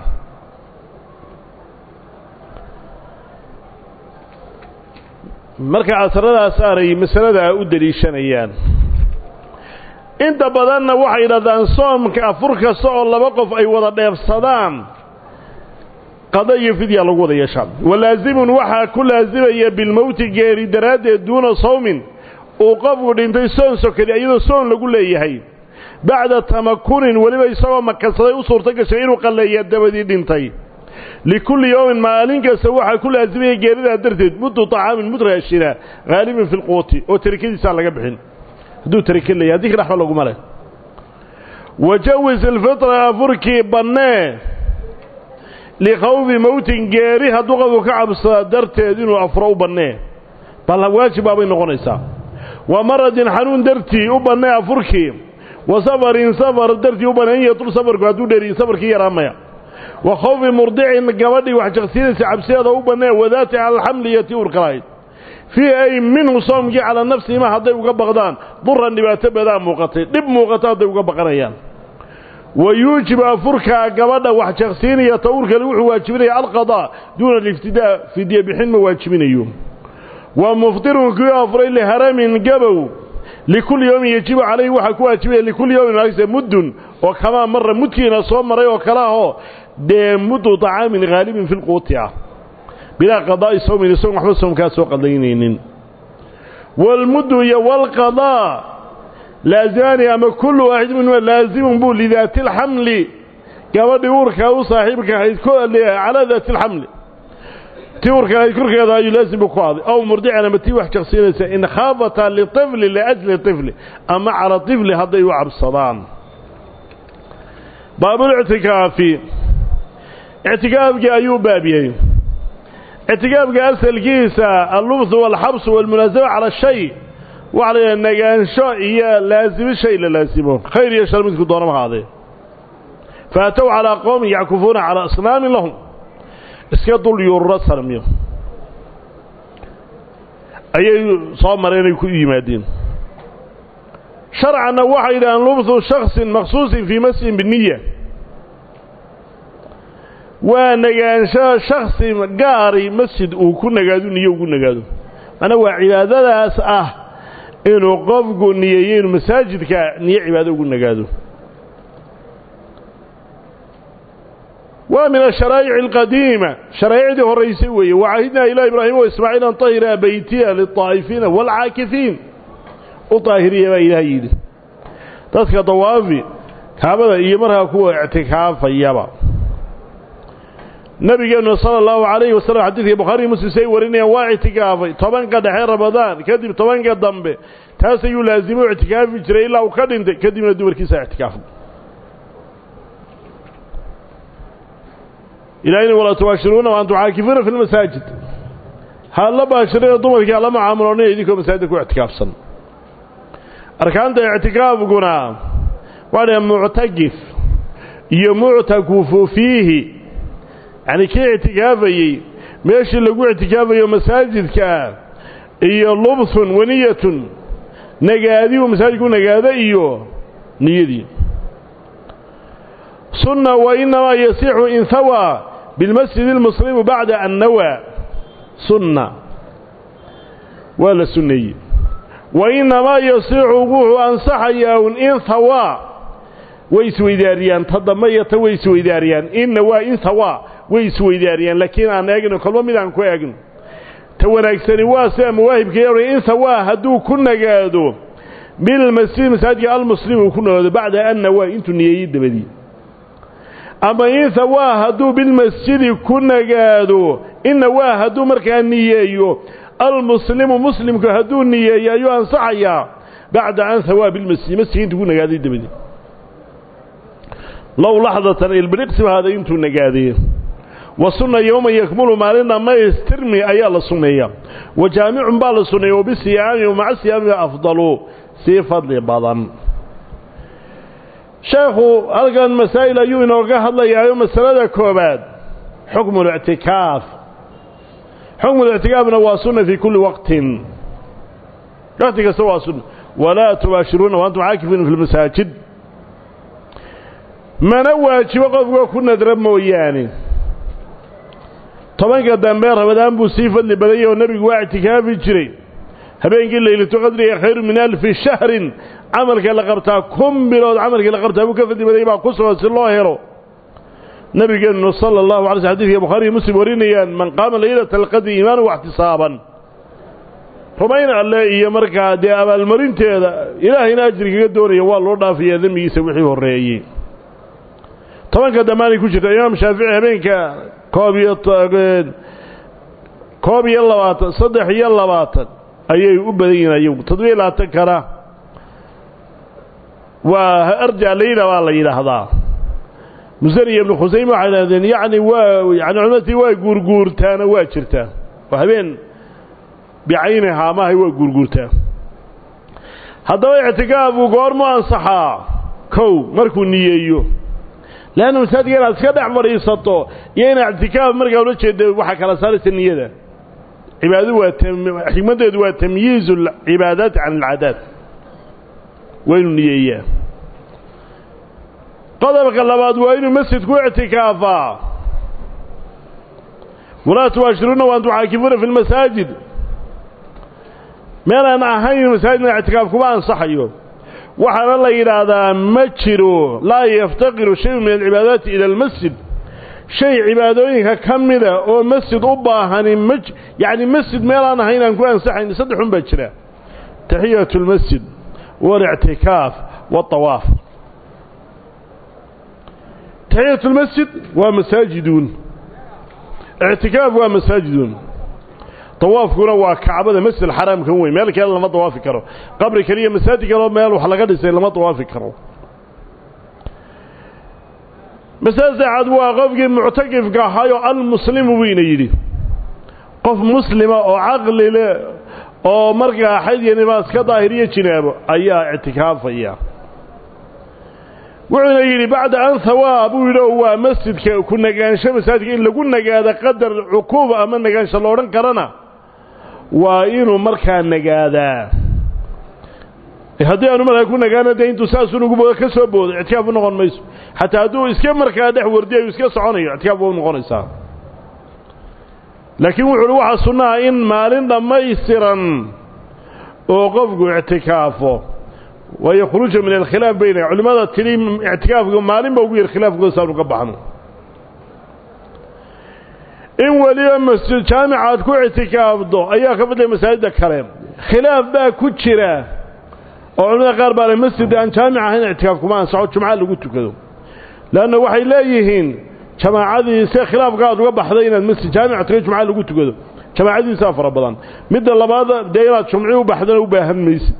marka asaradaas aanay masaladaa u deliishanayaan inta badanna waxay yidhahdaan soomka afur kasta oo laba qof ay wada dheefsadaan qada iyo fidya lagu wada yeeshaa walaazimun waxaa ku laasimaya bilmowti geeri daraaddeed duuna sawmin uu qofku dhintay soon sokadi iyadoo soon lagu leeyahay bacda tamakunin weliba isagoo makansaday u suurto gashay inuu qalleeya dabadii dhintay likulli yowmin maalin kasta waxaa ku laasimaya geeridaa darteed muddu طacaamin mudraashina haalibin fi lquuti oo tarikadiisaan laga bixin hadduu tarika leeyahy haddii ka dhexba laguma leh wajawis alfitra afurkii bannee likhawfi mowtin geeri hadduu qofku ka cabsada darteed inuu afuro u bannee bal waajib baabay noqonaysaa wa maradin xanuun dartii u bannee afurkii wa safarin safar dartii u bannee in yatul safarku hadduu dheeriyo safarkii yaraamaya wa khawfi murdicin gabadhii wax jaqsiinaysa cabsideeda u bannee wadaati cala alxamli iyo tii urka lahayd fii ay minhu soomkii calaa nafsihima hadday uga baqdaan duran dhibaato badaa muuqatay dhib muuqato hadday uga baqanayaan wa yuujibu afurkaa gabadha wax jaqsiinaya tawurkale wuxuu waajibinaya alqadaa duuna aliftidaa fidye bixin ma waajibinayo wa muftirun kii afuray liharamin gabow likulli yowmin yajibu calayhi waxaa ku waajibaya likulli yowmin maagse muddun oo kamaa mara mudkiina soo maray oo kale ahoo dee muddu طacaamin haalibin fi lquuti ah bilaa qadaa'i sawmin isagoon waxba soomkaa soo qadaynaynin waalmuddu iyo waalqadaa laazimaani ama kullu waaxid minhuma laazimun buu lidaati alxamli gabadhii uurkaa u saaxiibka ahayd calaa daati alxamli tii uurka ahayd korkeeda ayuu laazim buu ku aaday aw murdican ama tii wax jaqsiinaysa in khaafataa liطifli liajli طifli ama cala طifli hadday u cabsadaan baabulictikaafi ictikaafkii ayuu baabiyey ictikaafka asalkiisa allubsu waalxabsu waalmunaasaba cala shay waxaa la yidhaha nagaansho iyo laasimo shay la laasimo khayr iyo shar midku doonama haadee faatow calaa qowmin yackufuuna calaa asnaamin lahum iska dul yuururo sarmiyo ayay soo mareen ay ku yimaadeen sharcanna waxay yidhahaan lubsu shaksin maksuusin fii masjidin biniya waa nagaansho shaksi gaari masjid uu ku nagaado niyo ugu nagaado macnaa waa cibaadadaas ah inuu qofku niyeeyo inuu masaajidka niyo cibaado ugu nagaado waa min asharaa'ic alqadiima sharaa'icdii horraysay weeye wacahidnaa ilaa ibraahima wa ismaaciil an tahira beytiya lilطaa'ifiina waalcaakifiin u daahiriya baa ilaah yidhi dadka dawaafi kaabada iyo markaa kuwa ictikaafayaba nabigeennu sala allahu calayhi wasallam xadiidkai bukhaariyi muslim say warinayaan waa ictikaafay tobanka dhexe ramadaan kadib tobanka dambe taas ayuu laazimo ictikaafi jiray ilaa uu ka dhintay kadibna dumarkiisa ictikaafay ilaahayna walaa tubaashiruuna wa antum caakifuuna fi lmasaajid ha la baashirina dumarkii hala macaamulonina idinkoo masaajidda ku ictikaafsan arkaanta ictikaafkuna waa dhahe muctakif iyo muctakufu fiihi yacni kii ictikaafayey meeshii lagu ictikaafayo masaajidkaa iyo lubthun waniyatun nagaadi uu masaajidku nagaado iyo niyadii sunna wa inamaa yasixu in hawaa bilmasjid اlmuslimu bacda an nawaa sunna waa la sunneeyey wa inamaa yasixu wuxuu ansaxayaa un in hawaa way isweydaariyaan ta dambe iyo ta way isweydaariyaan inna waa in hawaa way isweydaariyaan laakiin aan eegno kolba mid aan ku eegno ta wanaagsani waa sida mawaahibka in hawaa hadduu ku nagaado bilmasjid masaajidka almuslim uu ku nagaado bacda an nawaa intuu niyeeyey dabadii ama in hawaa hadduu bilmasjidi ku nagaado inna waa hadduu markaa niyeeyo almuslimu muslimku hadduu niyeeyo ayuu ansaxayaa bacda an hawaa bilmasjid masjidka intuu ku nagaaday dabadii low laxdatan ilbiriqsiba hada intuu nagaadee wa sunna yowman yakmulu maalin dhammaystirmi ayaa la sunneeya wa jaamicun baa la sunneeya wabisiyaami wamaca siyaami afdalu sii fadli badan sheekhu halkan masaa'il ayuu inooga hadlayaayo masalada koobaad xukmu اlictikaaf xukmu اlictikaafna waa sunna fii kulli waqtin waqti kasta waa sunna walaa tubaashiruuna waantum caakifiina fi lmasaajid mana waajibo qofka ku nadra mooyaane tobanka dambe rabadaan buu sii fadli badanyay oo nebigu waa ictikaafi jiray habeenkii laylatu qadriga khayru min alfi shahrin camalka la qabtaa kun bilood camalkii la qabtaa buu ka fadli badayay baa ku sugan si loo helo nabigeennu sala allahu alay sl xadidka bukhaariiyo muslim warinayaan man qaama laylata alqadri iimaanan waxtisaaban rumayn alle iyo markaa dee abaalmarinteeda ilaahayna ajri kaga doonaya waa loo dhaafayaa dembigiisa wixii horreeyey tobanka dambaanay ku jirta imaam shaafici habeenka koob iyo koob iyo labaatan saddex iyo labaatan ayay u badan yihiin ayagu toddobiyo labaatan kana waa arja layla baa la yidhaahdaa musaniya ibnu khusayme waxay idhahdeen yacni waa yani culimadii waa guurguurtaana waa jirtaa oo habeen bicaynihaa maahay waa guurguurtaa haddaba ictikaafu goormu ansaxaa kow markuu niyeeyo leanna masaajidka inaad iska dhex fadhiisato iyo inaad ictikaaf markaa ula jeeda waxaa kala saaraysa niyada cibaadadu waa xikmaddeedu waa tamyiizu alcibaadaati can alcaadaat waa inuu niyeeyaa qodobka labaad waa inuu masjidku ictikaafaa walaa tubaashiruuna waantum caakifuuna fi lmasaajid meelaan ahayn masaajidna ictikaaf kuma ansaxayo waxaana la yidhaahdaa ma jiro laa yaftaqiru shayun min alcibaadaati ila almasjid shay cibaadooyinka ka mida oo masjid u baahani ma yacni masjid meelaan ahayn aan ku ansaxayn saddexun baa jira taxiyatu اlmasjid waاlictikaaf waاطawaaf taxiyatu اlmasjid waa masaajiduun ictikaaf waa masaajiduun dawaafkuna waa kacbada masjid xaraamka weyn meel kale lama dawaafi karo qabri keliya masaajid kaleo meel wax laga dhisay lama dawaafi karo masale saexaad waa qofkii muctakifka ahaayo almuslimu buyna yidhi qof muslima oo caqli leh oo markaa xayd iyo nibaas ka daahiriyo jinaabo ayaa ictikaafaya wuxuuna yidhi bacda an hawaab buu yidhi oo waa masjidka ku nagaansho masaajidka in lagu nagaado qadar cuquuba ama nagaansho la odhan karana waa inuu markaa nagaadaa haddii aanu markaa ku nagaana dee intuu saasuu nugu boodo ka soo boodo ictikaaf u noqon mayso xataa hadduu iska markaa dhex wardiyayu iska soconayo ictikaaf waa u noqonaysaa laakiin wuxu uhi waxaa sunnaha in maalin dhammaystiran oo qofku ictikaafo waayo khuruuja min alkhilaaf bayna culimmada tidhi ictikaafka maalin ba ugu yar khilaafkooda saanu ka baxno in weliba masjid jaamicaad ku ictikaafdo ayaa ka fadlaya masaajidda kale khilaaf baa ku jira oo culimada qaar baa le masjid aan jaamic ahayn ictikaaf kuma ansaxo jumca lagu tukado leanna waxay leeyihiin jamaacadii se khilaafka aad uga baxday inaad masjid jaamic taga jumca lagu tukado jamaacadiisaa fara badan midda labaad dee inaad jumci u baxdana u baahan maysid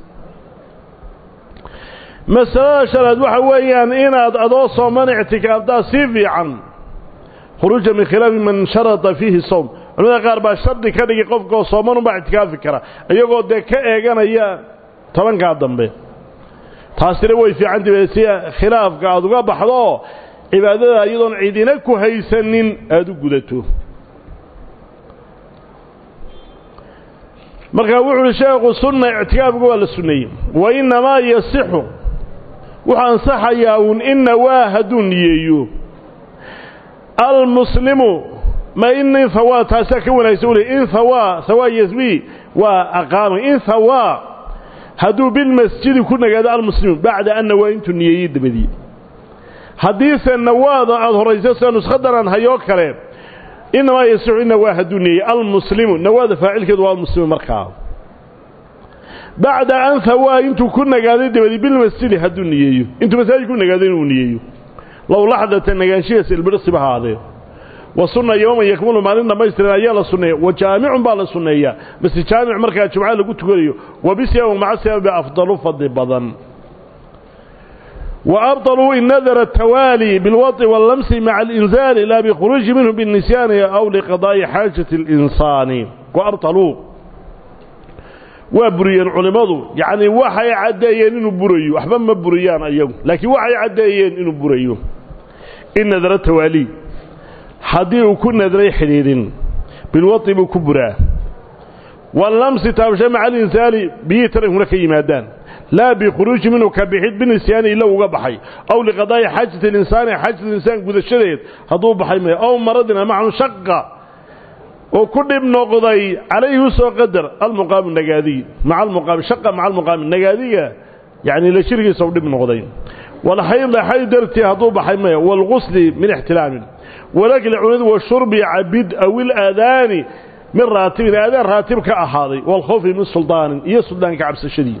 masalada shanaad waxa weeyaan inaad adoo sooman ictikaaftaa sii fiican khuruuja min khilaafi man sharada fiihi sowm culimada qaar baa shardi ka dhigi qofkaoo sooman unbaa ictikaafi kara iyagoo dee ka eeganaya tobankaa dambe taasina way fiicantahi si khilaafka aada uga baxdo cibaadada iyadoon cidina ku haysanin aada u gudato markaa wuxu uhi sheekhu sunna ictikaafka waa la sunneeyey wa innamaa yasixu wuxuu ansaxayaa uun ina waa hadduu niyeeyo almuslimu ma in hawaa taasaa ka wanaagsan ule in hawaa hawaa yasbi waa aqaama in hawaa hadduu bilmasjidi ku nagaado almuslimu bacda an nawaa intuu niyeeyey dabadii haddiise nawaada aada horayso sida nuskhadan aan hayoo kale inamaa yasixu ina waa hadduu niyeeyey almuslimu nawaada faacilkeedu waa almuslimu markaa bacda an hawaa intuu ku nagaaday dabadii bilmasjidi hadduu niyeeyo intuu masaajid ku nagaado inuu niyeeyo low laxdata nagaanshihiisa ilbirsiba haadee wa sunna yowman yakmulu maalin dhammaystiran ayaa la sunneeya wa jaamicun baa la sunneeyaa base jaamic markaa jumca lagu tukanayo wa bisiyam maca siyam ba afdalu fadli badan وأبطلوا إن نذر التوالي بالوطء واللمس مع الإنزال لا بخروج منه بالنسيان أو لقضاء حاجة الإنسان وأبطلوا وبريان علماء يعني وحي عديين إنه بريو أحبا ما بريان أيهم لكن وحي عديين إنه بريو إن نذر التوالي حديث كن نذري حديد بالوطء بكبرى واللمس تابشى مع الإنسان بيتر هناك يمادان لا بخروج منه كبحيد بالنسيان إلا وقبحي أو لقضاء حاجة الإنسان حاجة الإنسان قد الشريط هدو بحي أو مرضنا معه شقة وكل ابن قضي عليه سوى قدر المقام النقادي مع المقام شقة مع المقام النقادية يعني لشركة سوى ابن قضي والحيض حي درتي هدو بحي والغسل من احتلام ولكن العنود والشرب عبد أو الآذان من راتب الآذان راتب كأحاضي والخوف من سلطان إيه سلطان كعبس الشديد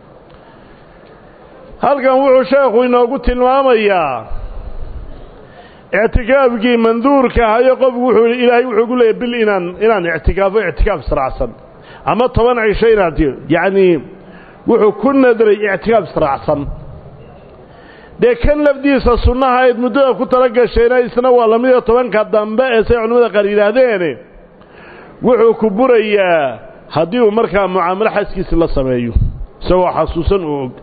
halkan wuxuu sheekhu inoogu tilmaamayaa ictikaafkii manduurka ahayo qofku wuxuu ilaahay wuxuu ku leeyahy bil inaan inaan ictikaafo ictikaaf israacsan ama toban cisho inaad yacni wuxuu ku nadray ictikaaf israacsan dee kan lafdiisa sunnaha ayd muddada ku tala gashayna isna waa lamida tobanka dambe ee say culimmada qaar yidhaahdeene wuxuu ku burayaa haddii uu markaa mucaamalo xaskiisi la sameeyo isagoo xasuusan oo og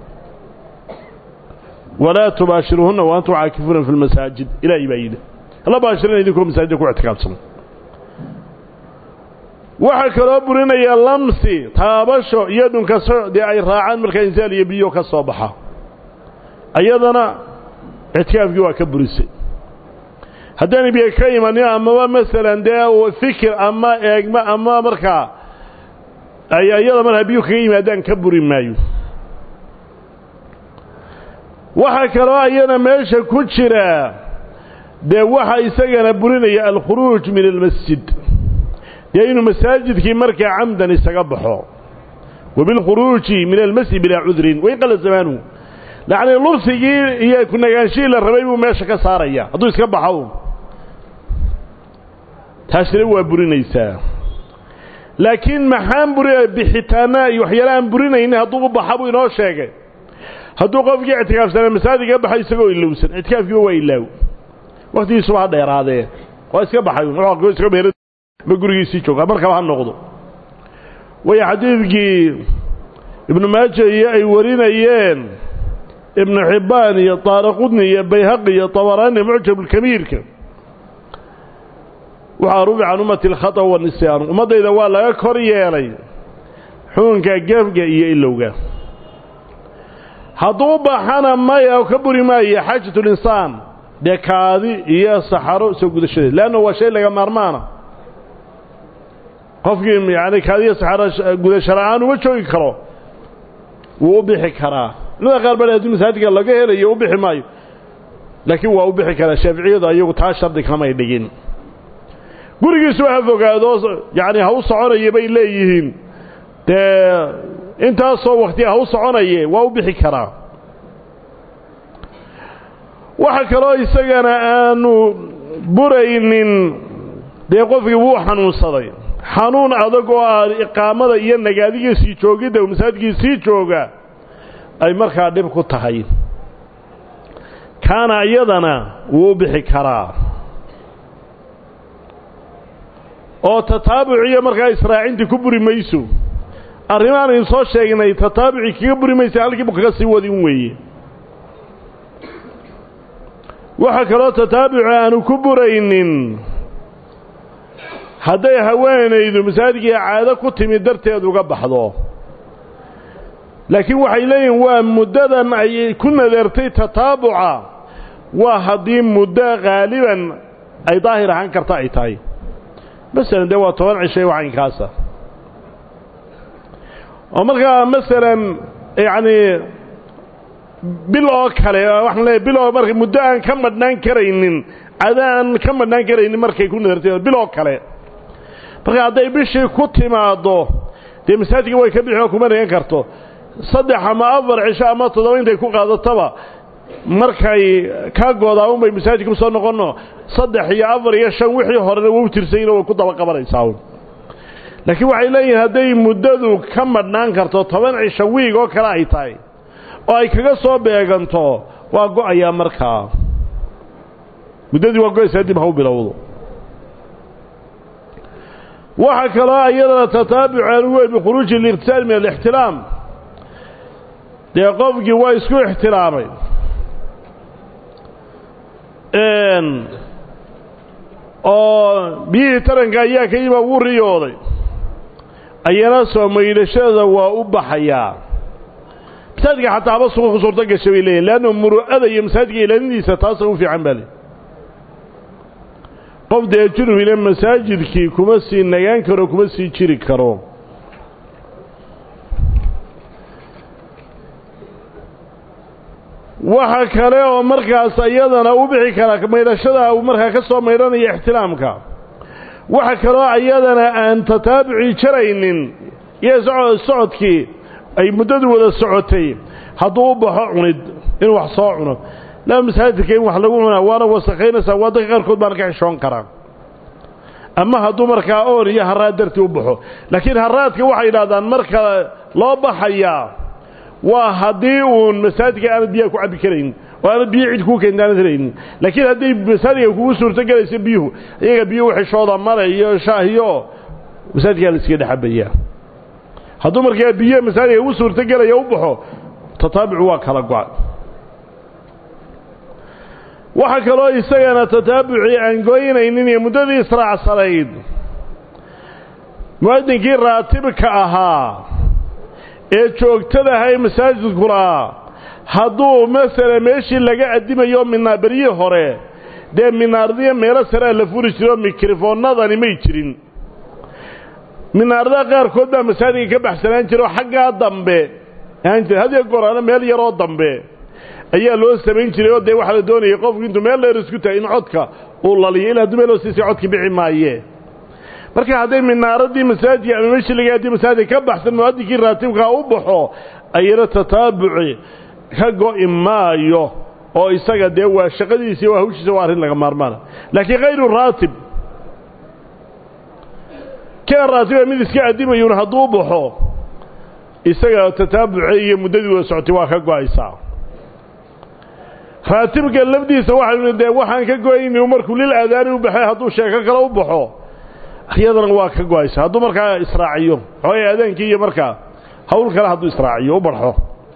ولا تباشرهن وأنتم عاكفون في المساجد إلى إبايده لا باشرين إذنكم مساجد كو اعتكافسن waxa kala burinaya lamsi taabasho iyo dhunkaso de ay raacaan marka insaal iyo biyo ka soo baxa ayadana itikaafki waa ka burisay haddana biyo ka imanin ama masalan dee fikir ama eegma ama markaa ay ayada marka biyo kaga yimaadaan ka buri maayo waxaa kaloo ayana meesha ku jira dee waxa isagana burinaya alkhuruuj min almasjid dee inuu masaajidkii markaa camdan isaga baxo wabilkhuruuji min almasjid bilaa cudrin wain qala zamaanu lacni lubsigii iyo kunagaanshihii la rabay buu meesha ka saaraya hadduu iska baxo taasina waa burinaysaa laakiin maxaan buri bixitaana iyo waxyaala aan burinaynin hadduu u baxa buu inoo sheegay hadduu qofkii ictikaafsanaa masaajidka baxay isagoo ilowsan ictikaafkiiba waa ilaaw waktigiisuba ha dheeraadee waa iska baxay iska beer ma gurigiisii jooga markaba ha noqdo way xadiidkii ibnu maaja iyo ay warinayeen ibnu xibbaan iyo taaraqudni iyo bayhaqi iyo tabaraani mucjabulkabiirka waxaa rubi can ummati alkhata wanisyaanu ummaddayda waa laga kor yeelay xukunka gefga iyo ilowga hadduu baxana maya oo ka buri maayo xaajatulinsaan dee kaadi iyo saxaro soo gudashadeed leanna waa shay laga maarmaana qofkii yani kaadi iyo saxaro gudasho la-aan uma joogi karo wuu u bixi karaa culimada qaar ba haddii masaajidka laga helayo u bixi maayo laakiin waa u bixi karaa shaaficiyadu ayagu taa shardi kamay dhigin gurigiisu ha fogaado yani ha u soconaya bay leeyihiin dee intaasoo wakti ha u soconaye waa u bixi karaa waxa kaloo isagana aanu buraynin dee qofkii wuu xanuunsaday xanuun adag oo ah iqaamada iyo nagaadiga sii joogidda masaajidkii sii jooga ay markaa dhib ku tahay kaana iyadana wuu u bixi karaa oo tataabuciyo markaa israacintii ku buri mayso arrimahan aynu soo sheegnay tataabucii kaga buri maysa halkiibu kaga sii wadin weeye waxa kaloo tataabuci aanu ku buraynin hadday haweenaydu masaajidkii caado ku timid darteed uga baxdo laakiin waxay leeyihin waa muddadan ay ku nadeertay tataabuca waa haddii muddo haaliban ay daahir ahaan karta ay tahay masalan dee waa toban cishay wacaynkaasa oo markaa masalan yacni bil oo kale waxaan leeyahy bil oo marka muddo aan ka madhnaan karaynin cada aan ka madhnaan karaynin markay ku nadartay bil oo kale marka hadday bishii ku timaaddo dee masaajidka way ka bixi oo kuma dhigan karto saddex ama afar cisho ama toddoba intay ku qaadataba markay ka goodaa unbay masaajidka usoo noqonno saddex iyo afar iyo shan wixii horena wau tirsayna way ku daba qabanaysaa laakiin waxay leeyihiin hadday muddadu ka madhnaan karto toban cisho wiig oo kale ay tahay oo ay kaga soo beeganto waa go-ayaa markaa muddadii waa go-aysaa dib ha u bilowdo waxaa kaloo iyadana tataabuc aan u wey bikhuruuji اliqtisaal min alixtilaam dee qofkii waa isku ixtilaamay oo biyihii taranka ayaa ka yima wuu riyooday ayana soo maydhashada waa u baxayaa masaajidka xataa haba suqa ku suurto gasha bay leeyihin leanna muru'ada iyo masaajidka ilaalindiisa taasa u fiican baa le qof dee junubina masaajidkii kuma sii nagaan karo kuma sii jiri karo waxa kale oo markaas iyadana u bixi kara maydhashada uu markaa ka soo maydhanaya ixtiraamka waxa kaloo iyadana aan tataabuci jaraynin iyo socodkii ay muddadu wada socotay hadduu u baxo cunid inuu wax soo cuno laa masaajidka in wax lagu cunaa waana wasakhaynaysaa waa dadka qaarkood baana ka xishoon karaa ama hadduu markaa oon iyo haraad dartii u baxo laakiin haraadka waxay yidhahdaan marka loo baxayaa waa haddii uun masaajidka aanad biyaha ku cabbi karayn oo aanad biyo cid kuu keenta aanad helaynin laakiin hadday masaajidka kugu suurto gelayso biyuhu iyaga biyuhu xishooda male iyo shaahiyo masaajidkaa la iskaga dhexabayaa hadduu markaa biyo masaajidka ugu suurto gelaya u baxo tataabucu waa kala go-a waxaa kaloo isagana tataabucii aan goynaynin iyo muddadii israacsanayd mu'adinkii raatibka ahaa ee joogtadaha ee masaajidkuna hadduu masala meeshii laga addimayo minaabaryihii hore dee minaaradiyo meelo sarea la furi jiro mikrofoonnadani may jirin minaaradaha qaarkood baa masaajidka ka baxsanaan jira oo xaggaa dambe aan jira hadiyo goraana meel yaroo dambe ayaa loo samayn jiray oo dee waxaa la doonayay qofku intuu meel dheer isku tahay in codka uu laliyo ilaa hadduu meel hoostiisa codka bixi maaye marka hadday minaaradii masaajidka ama meeshii laga addi masaajidka ka baxsan mu'adinkii raatibkaa u baxo ayana tataabuci ka go'i maayo oo isaga dee waa shaqadiisa waa hawshiisa waa arrin laga maarmaana laakiin hayru raatib kee raatiba mid iska addimayuun hadduu baxo isaga tataabuce iyo muddadii wada socotay waa ka go'aysaa raatibka lafdiisa waxaynu dee waxaan ka go'ayni markuu lil aadaani u baxay hadduu sheeko kale u baxo iyadana waa ka go-aysa hadduu markaa israaciyo xooga aadaankii iyo markaa hawl kale hadduu israaciyo u barxo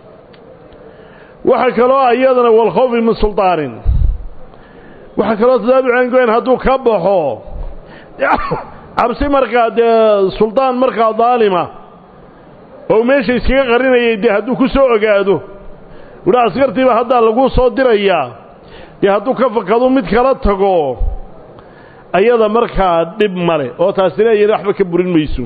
waxaa kaloo iyadana walkhawfi min sulطaanin waxaa kaloo tataabucan goyn hadduu ka baxo cabsi markaa dee suldaan markaa daalima oo meesha iskaga qarinayay dee hadduu ku soo ogaado wuhi askartiiba haddaa lagu soo dirayaa dee hadduu ka fakado mid kala tago ayada markaa dhib male oo taasina ayana waxba ka burin mayso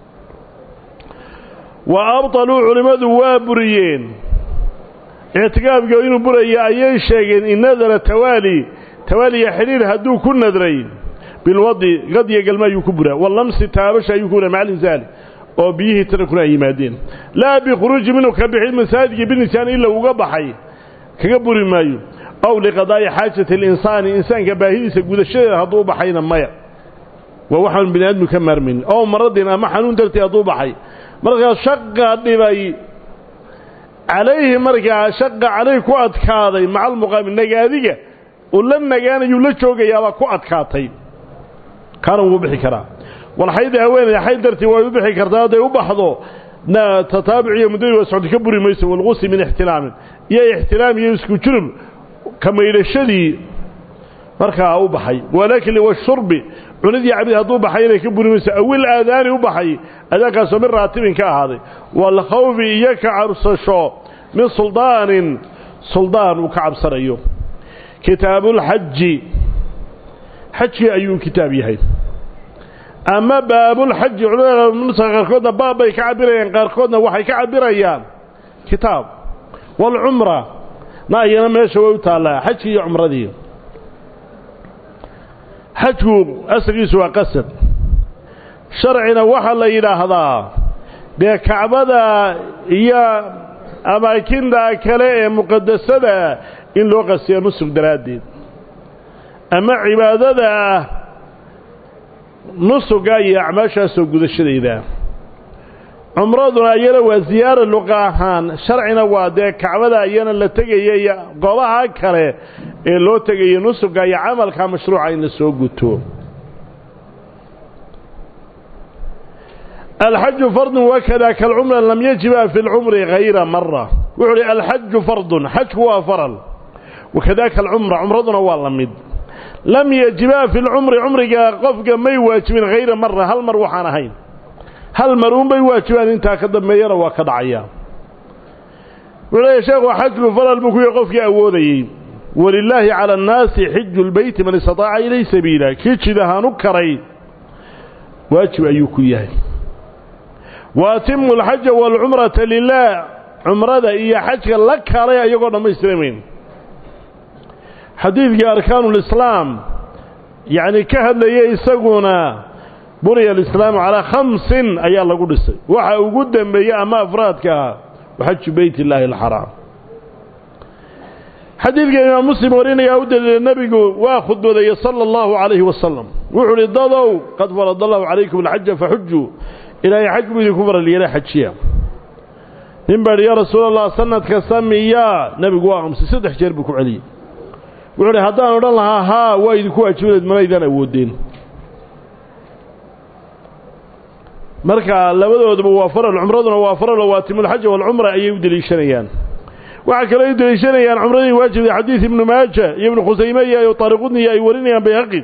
wa abطaluu culimmadu waa buriyeen ictikaafka inuu buraya ayay sheegeen in nadara tawaali tawaaliya xidhiir hadduu ku nadray bilwadi qadiya galma ayuu ku buraa walamsi taabasha ayuu ku buraa maca linsaali oo biyihii tarankuna ay yimaadeen laa bikhuruuji minhu ka bixin masaajidka binisaan ila uga baxay kaga buri maayo aw liqadaa'i xaajati alinsaani insaanka baahidiisa gudashadeeda hadduu baxayna maya waa waxaanu bini aadmu ka maarmaynin ow maradin ama xanuun dartii hadduu baxay markaa shaqa dhibay calayhi markaa shaqa calayhi ku adkaaday maca almuqaami nagaadiga uu la nagaanayuu la joogayaabaa ku adkaatay kaana wuu bixi karaa walxayda haweeneyda xayd dartii way u bixi kartaa hadday u baxdo tataabuc iyo muddadii waa socota ka buri mayso walqusi min ixtilaamin iyo ixtilaam iyo isku junub ka maydhashadii markaa u baxay walakli washurbi cunidii cabid hadduu baxay inay ka buri mayso awil aadaani u baxay aadaankaasoo min raatibin ka ahaaday waalkhawfi iyo ka cabsasho min suldaanin suldaan uu ka cabsanayo kitaabulxaji xajkii ayuu kitaab yahay ama baabulxaji culimada nusa qaarkoodna baab bay ka cabirayaan qaarkoodna waxay ka cabirayaan kitaab waalcumra na iyana meesha way u taallaa xajkii iyo cumradii xajku asalkiisu waa qasad sharcina waxaa la yidhaahdaa dee kacbada iyo amaakinta kale ee muqadasada in loo qasiyo nusug daraaddeed ama cibaadada nusuga iyo acmaashaasoo gudashadayda cumraduna iyana waa siyaara luqa ahaan sharcina waa dee kacbada iyana la tegaya iyo goobaha kale ee loo tegaya nusuga iyo camalka mashruuca in la soo guto alxaju fardun wakada kalcumra lam yajiba fi lcumri hayra mara wuxuu uhi alxaju fardun xajku waa faral wakadaka alcumra cumraduna waa la mid lam yajiba fi lcumri cumriga qofka may waajibin hayra mara hal mar waxaan ahayn hal mar uunbay waajibaan intaa ka dambeeyana waa ka dhacaya wuxuu leeya sheekhu xajku faral buu ku yahi qofkii awoodayey walilaahi cala annaasi xiju lbeyti man istataaca ilay sabiila kii jid ahaan u karay waajib ayuu ku yahay wa atimu alxaja waalcumrata lilah cumrada iyo xajka la kaalay ayagoo dhammaystiramayn xadiidkii arkaanulislaam yacni ka hadlaya isaguna buniya alislaamu calaa khamsin ayaa lagu dhisay waxa ugu dembeeyey ama afraadka ah waxaju beyt illaahi alxaraam xadiidka imaam muslim warinayaa u daliila nebigu waa khudbadeeye sala allahu calayhi wasalam wuxuu uhi dadow qad farad allahu calaykum alxaja faxujuu ilaahay xaj buu idinku faral yeelay xajiya nin baa idhi yaa rasuul allah sanad kasta miyaa nebigu waa amsay saddex jeer buu ku celiyey wuxuu uhi haddaan odhan lahaa haa waa idinku waajibadeed manaydaan awoodeen marka labadooduba waa faral cumraduna waa faralo waatimulxaja waalcumra ayay u deliishanayaan waxaa kaloo u deliishanayaan cumradii waajibda xadiid ibnu maaja iyo ibnu khusayme iyo taariqudniyo ay warinayaan bayhaqi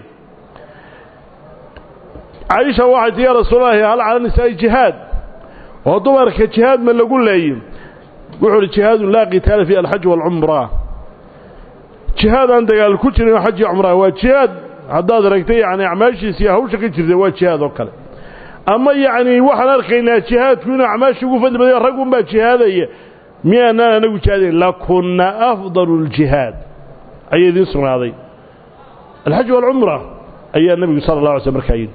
caaisha waxay tii yaa rasuulalahi hal cala nisaa'i jihaad oo dumarka jihaad ma lagu leeyi wuxuu uhi jihaadun laa qitaala fi alxaj waalcumra jihaad aan dagaal ku jirin oo xaj iyo cumraa waa jihaad haddaad aragtay yacni acmaashiisa iyo hawsha ka jirta waa jihaad oo kale ama yacni waxaan arkaynaa jihaadku inuu acmaasha ugu fadli badaya rag unbaa jihaadaya miyaanaan anagu jihaadayn lakunna afdalu ljihaad ayaa idiin sugnaaday alxaj waalcumra ayaa nebigu sala allah alay sl markaa yidhi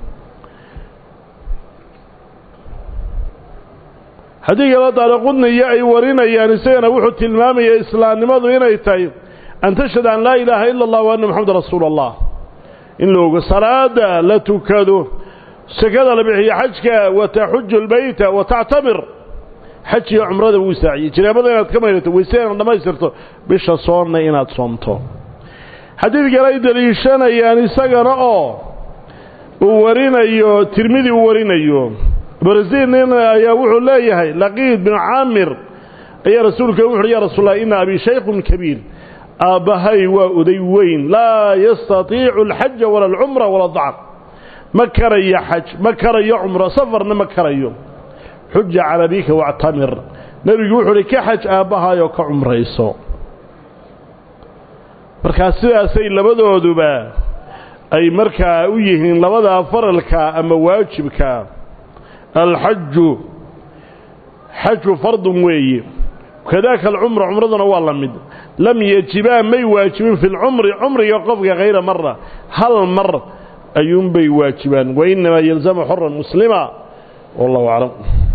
haddii kala daaraqudniyo ay warinayaan isagana wuxuu tilmaamaya islaamnimadu inay tahay an tashhad an laa ilaaha ila allah wa anna moxameda rasuulu allah in la ogo salaada la tukado sakada la bixiyo xajka wa taxuju lbeyta wa tactamir xajiga cumrada wuu saaciyey jinaabada inaad ka maydhato weyse inaad dhammaystirto bisha soonna inaad soomto xadiid kale ay deliishanayaan isagana oo uu warinayo tirmidi uu warinayo barzin nin ayaa wuxuu leeyahay laqiid bin caamir ayaa rasuulka wuxu uhi ya rasuul allah ina abii shaykhun kabiir aabbahay waa oday weyn laa yastatiicu alxaja wala alcumra wala dacq ma karayo xaj ma karayo cumro safarna ma karayo xuja cala bika wactamir nebigu wuxuu uhi ka xaj aabbahaayoo ka cumrayso markaa sidaasay labadooduba ay markaa u yihiin labadaa faralka ama waajibka alxaju xaju fardun weeye kadaaka alcumra cumraduna waa la mid lam yajibaa may waajibin fi lcumri cumriga qofka hayra mara hal mar ayuunbay waajibaan wainamaa yalzamu xoran muslima wallahu aclam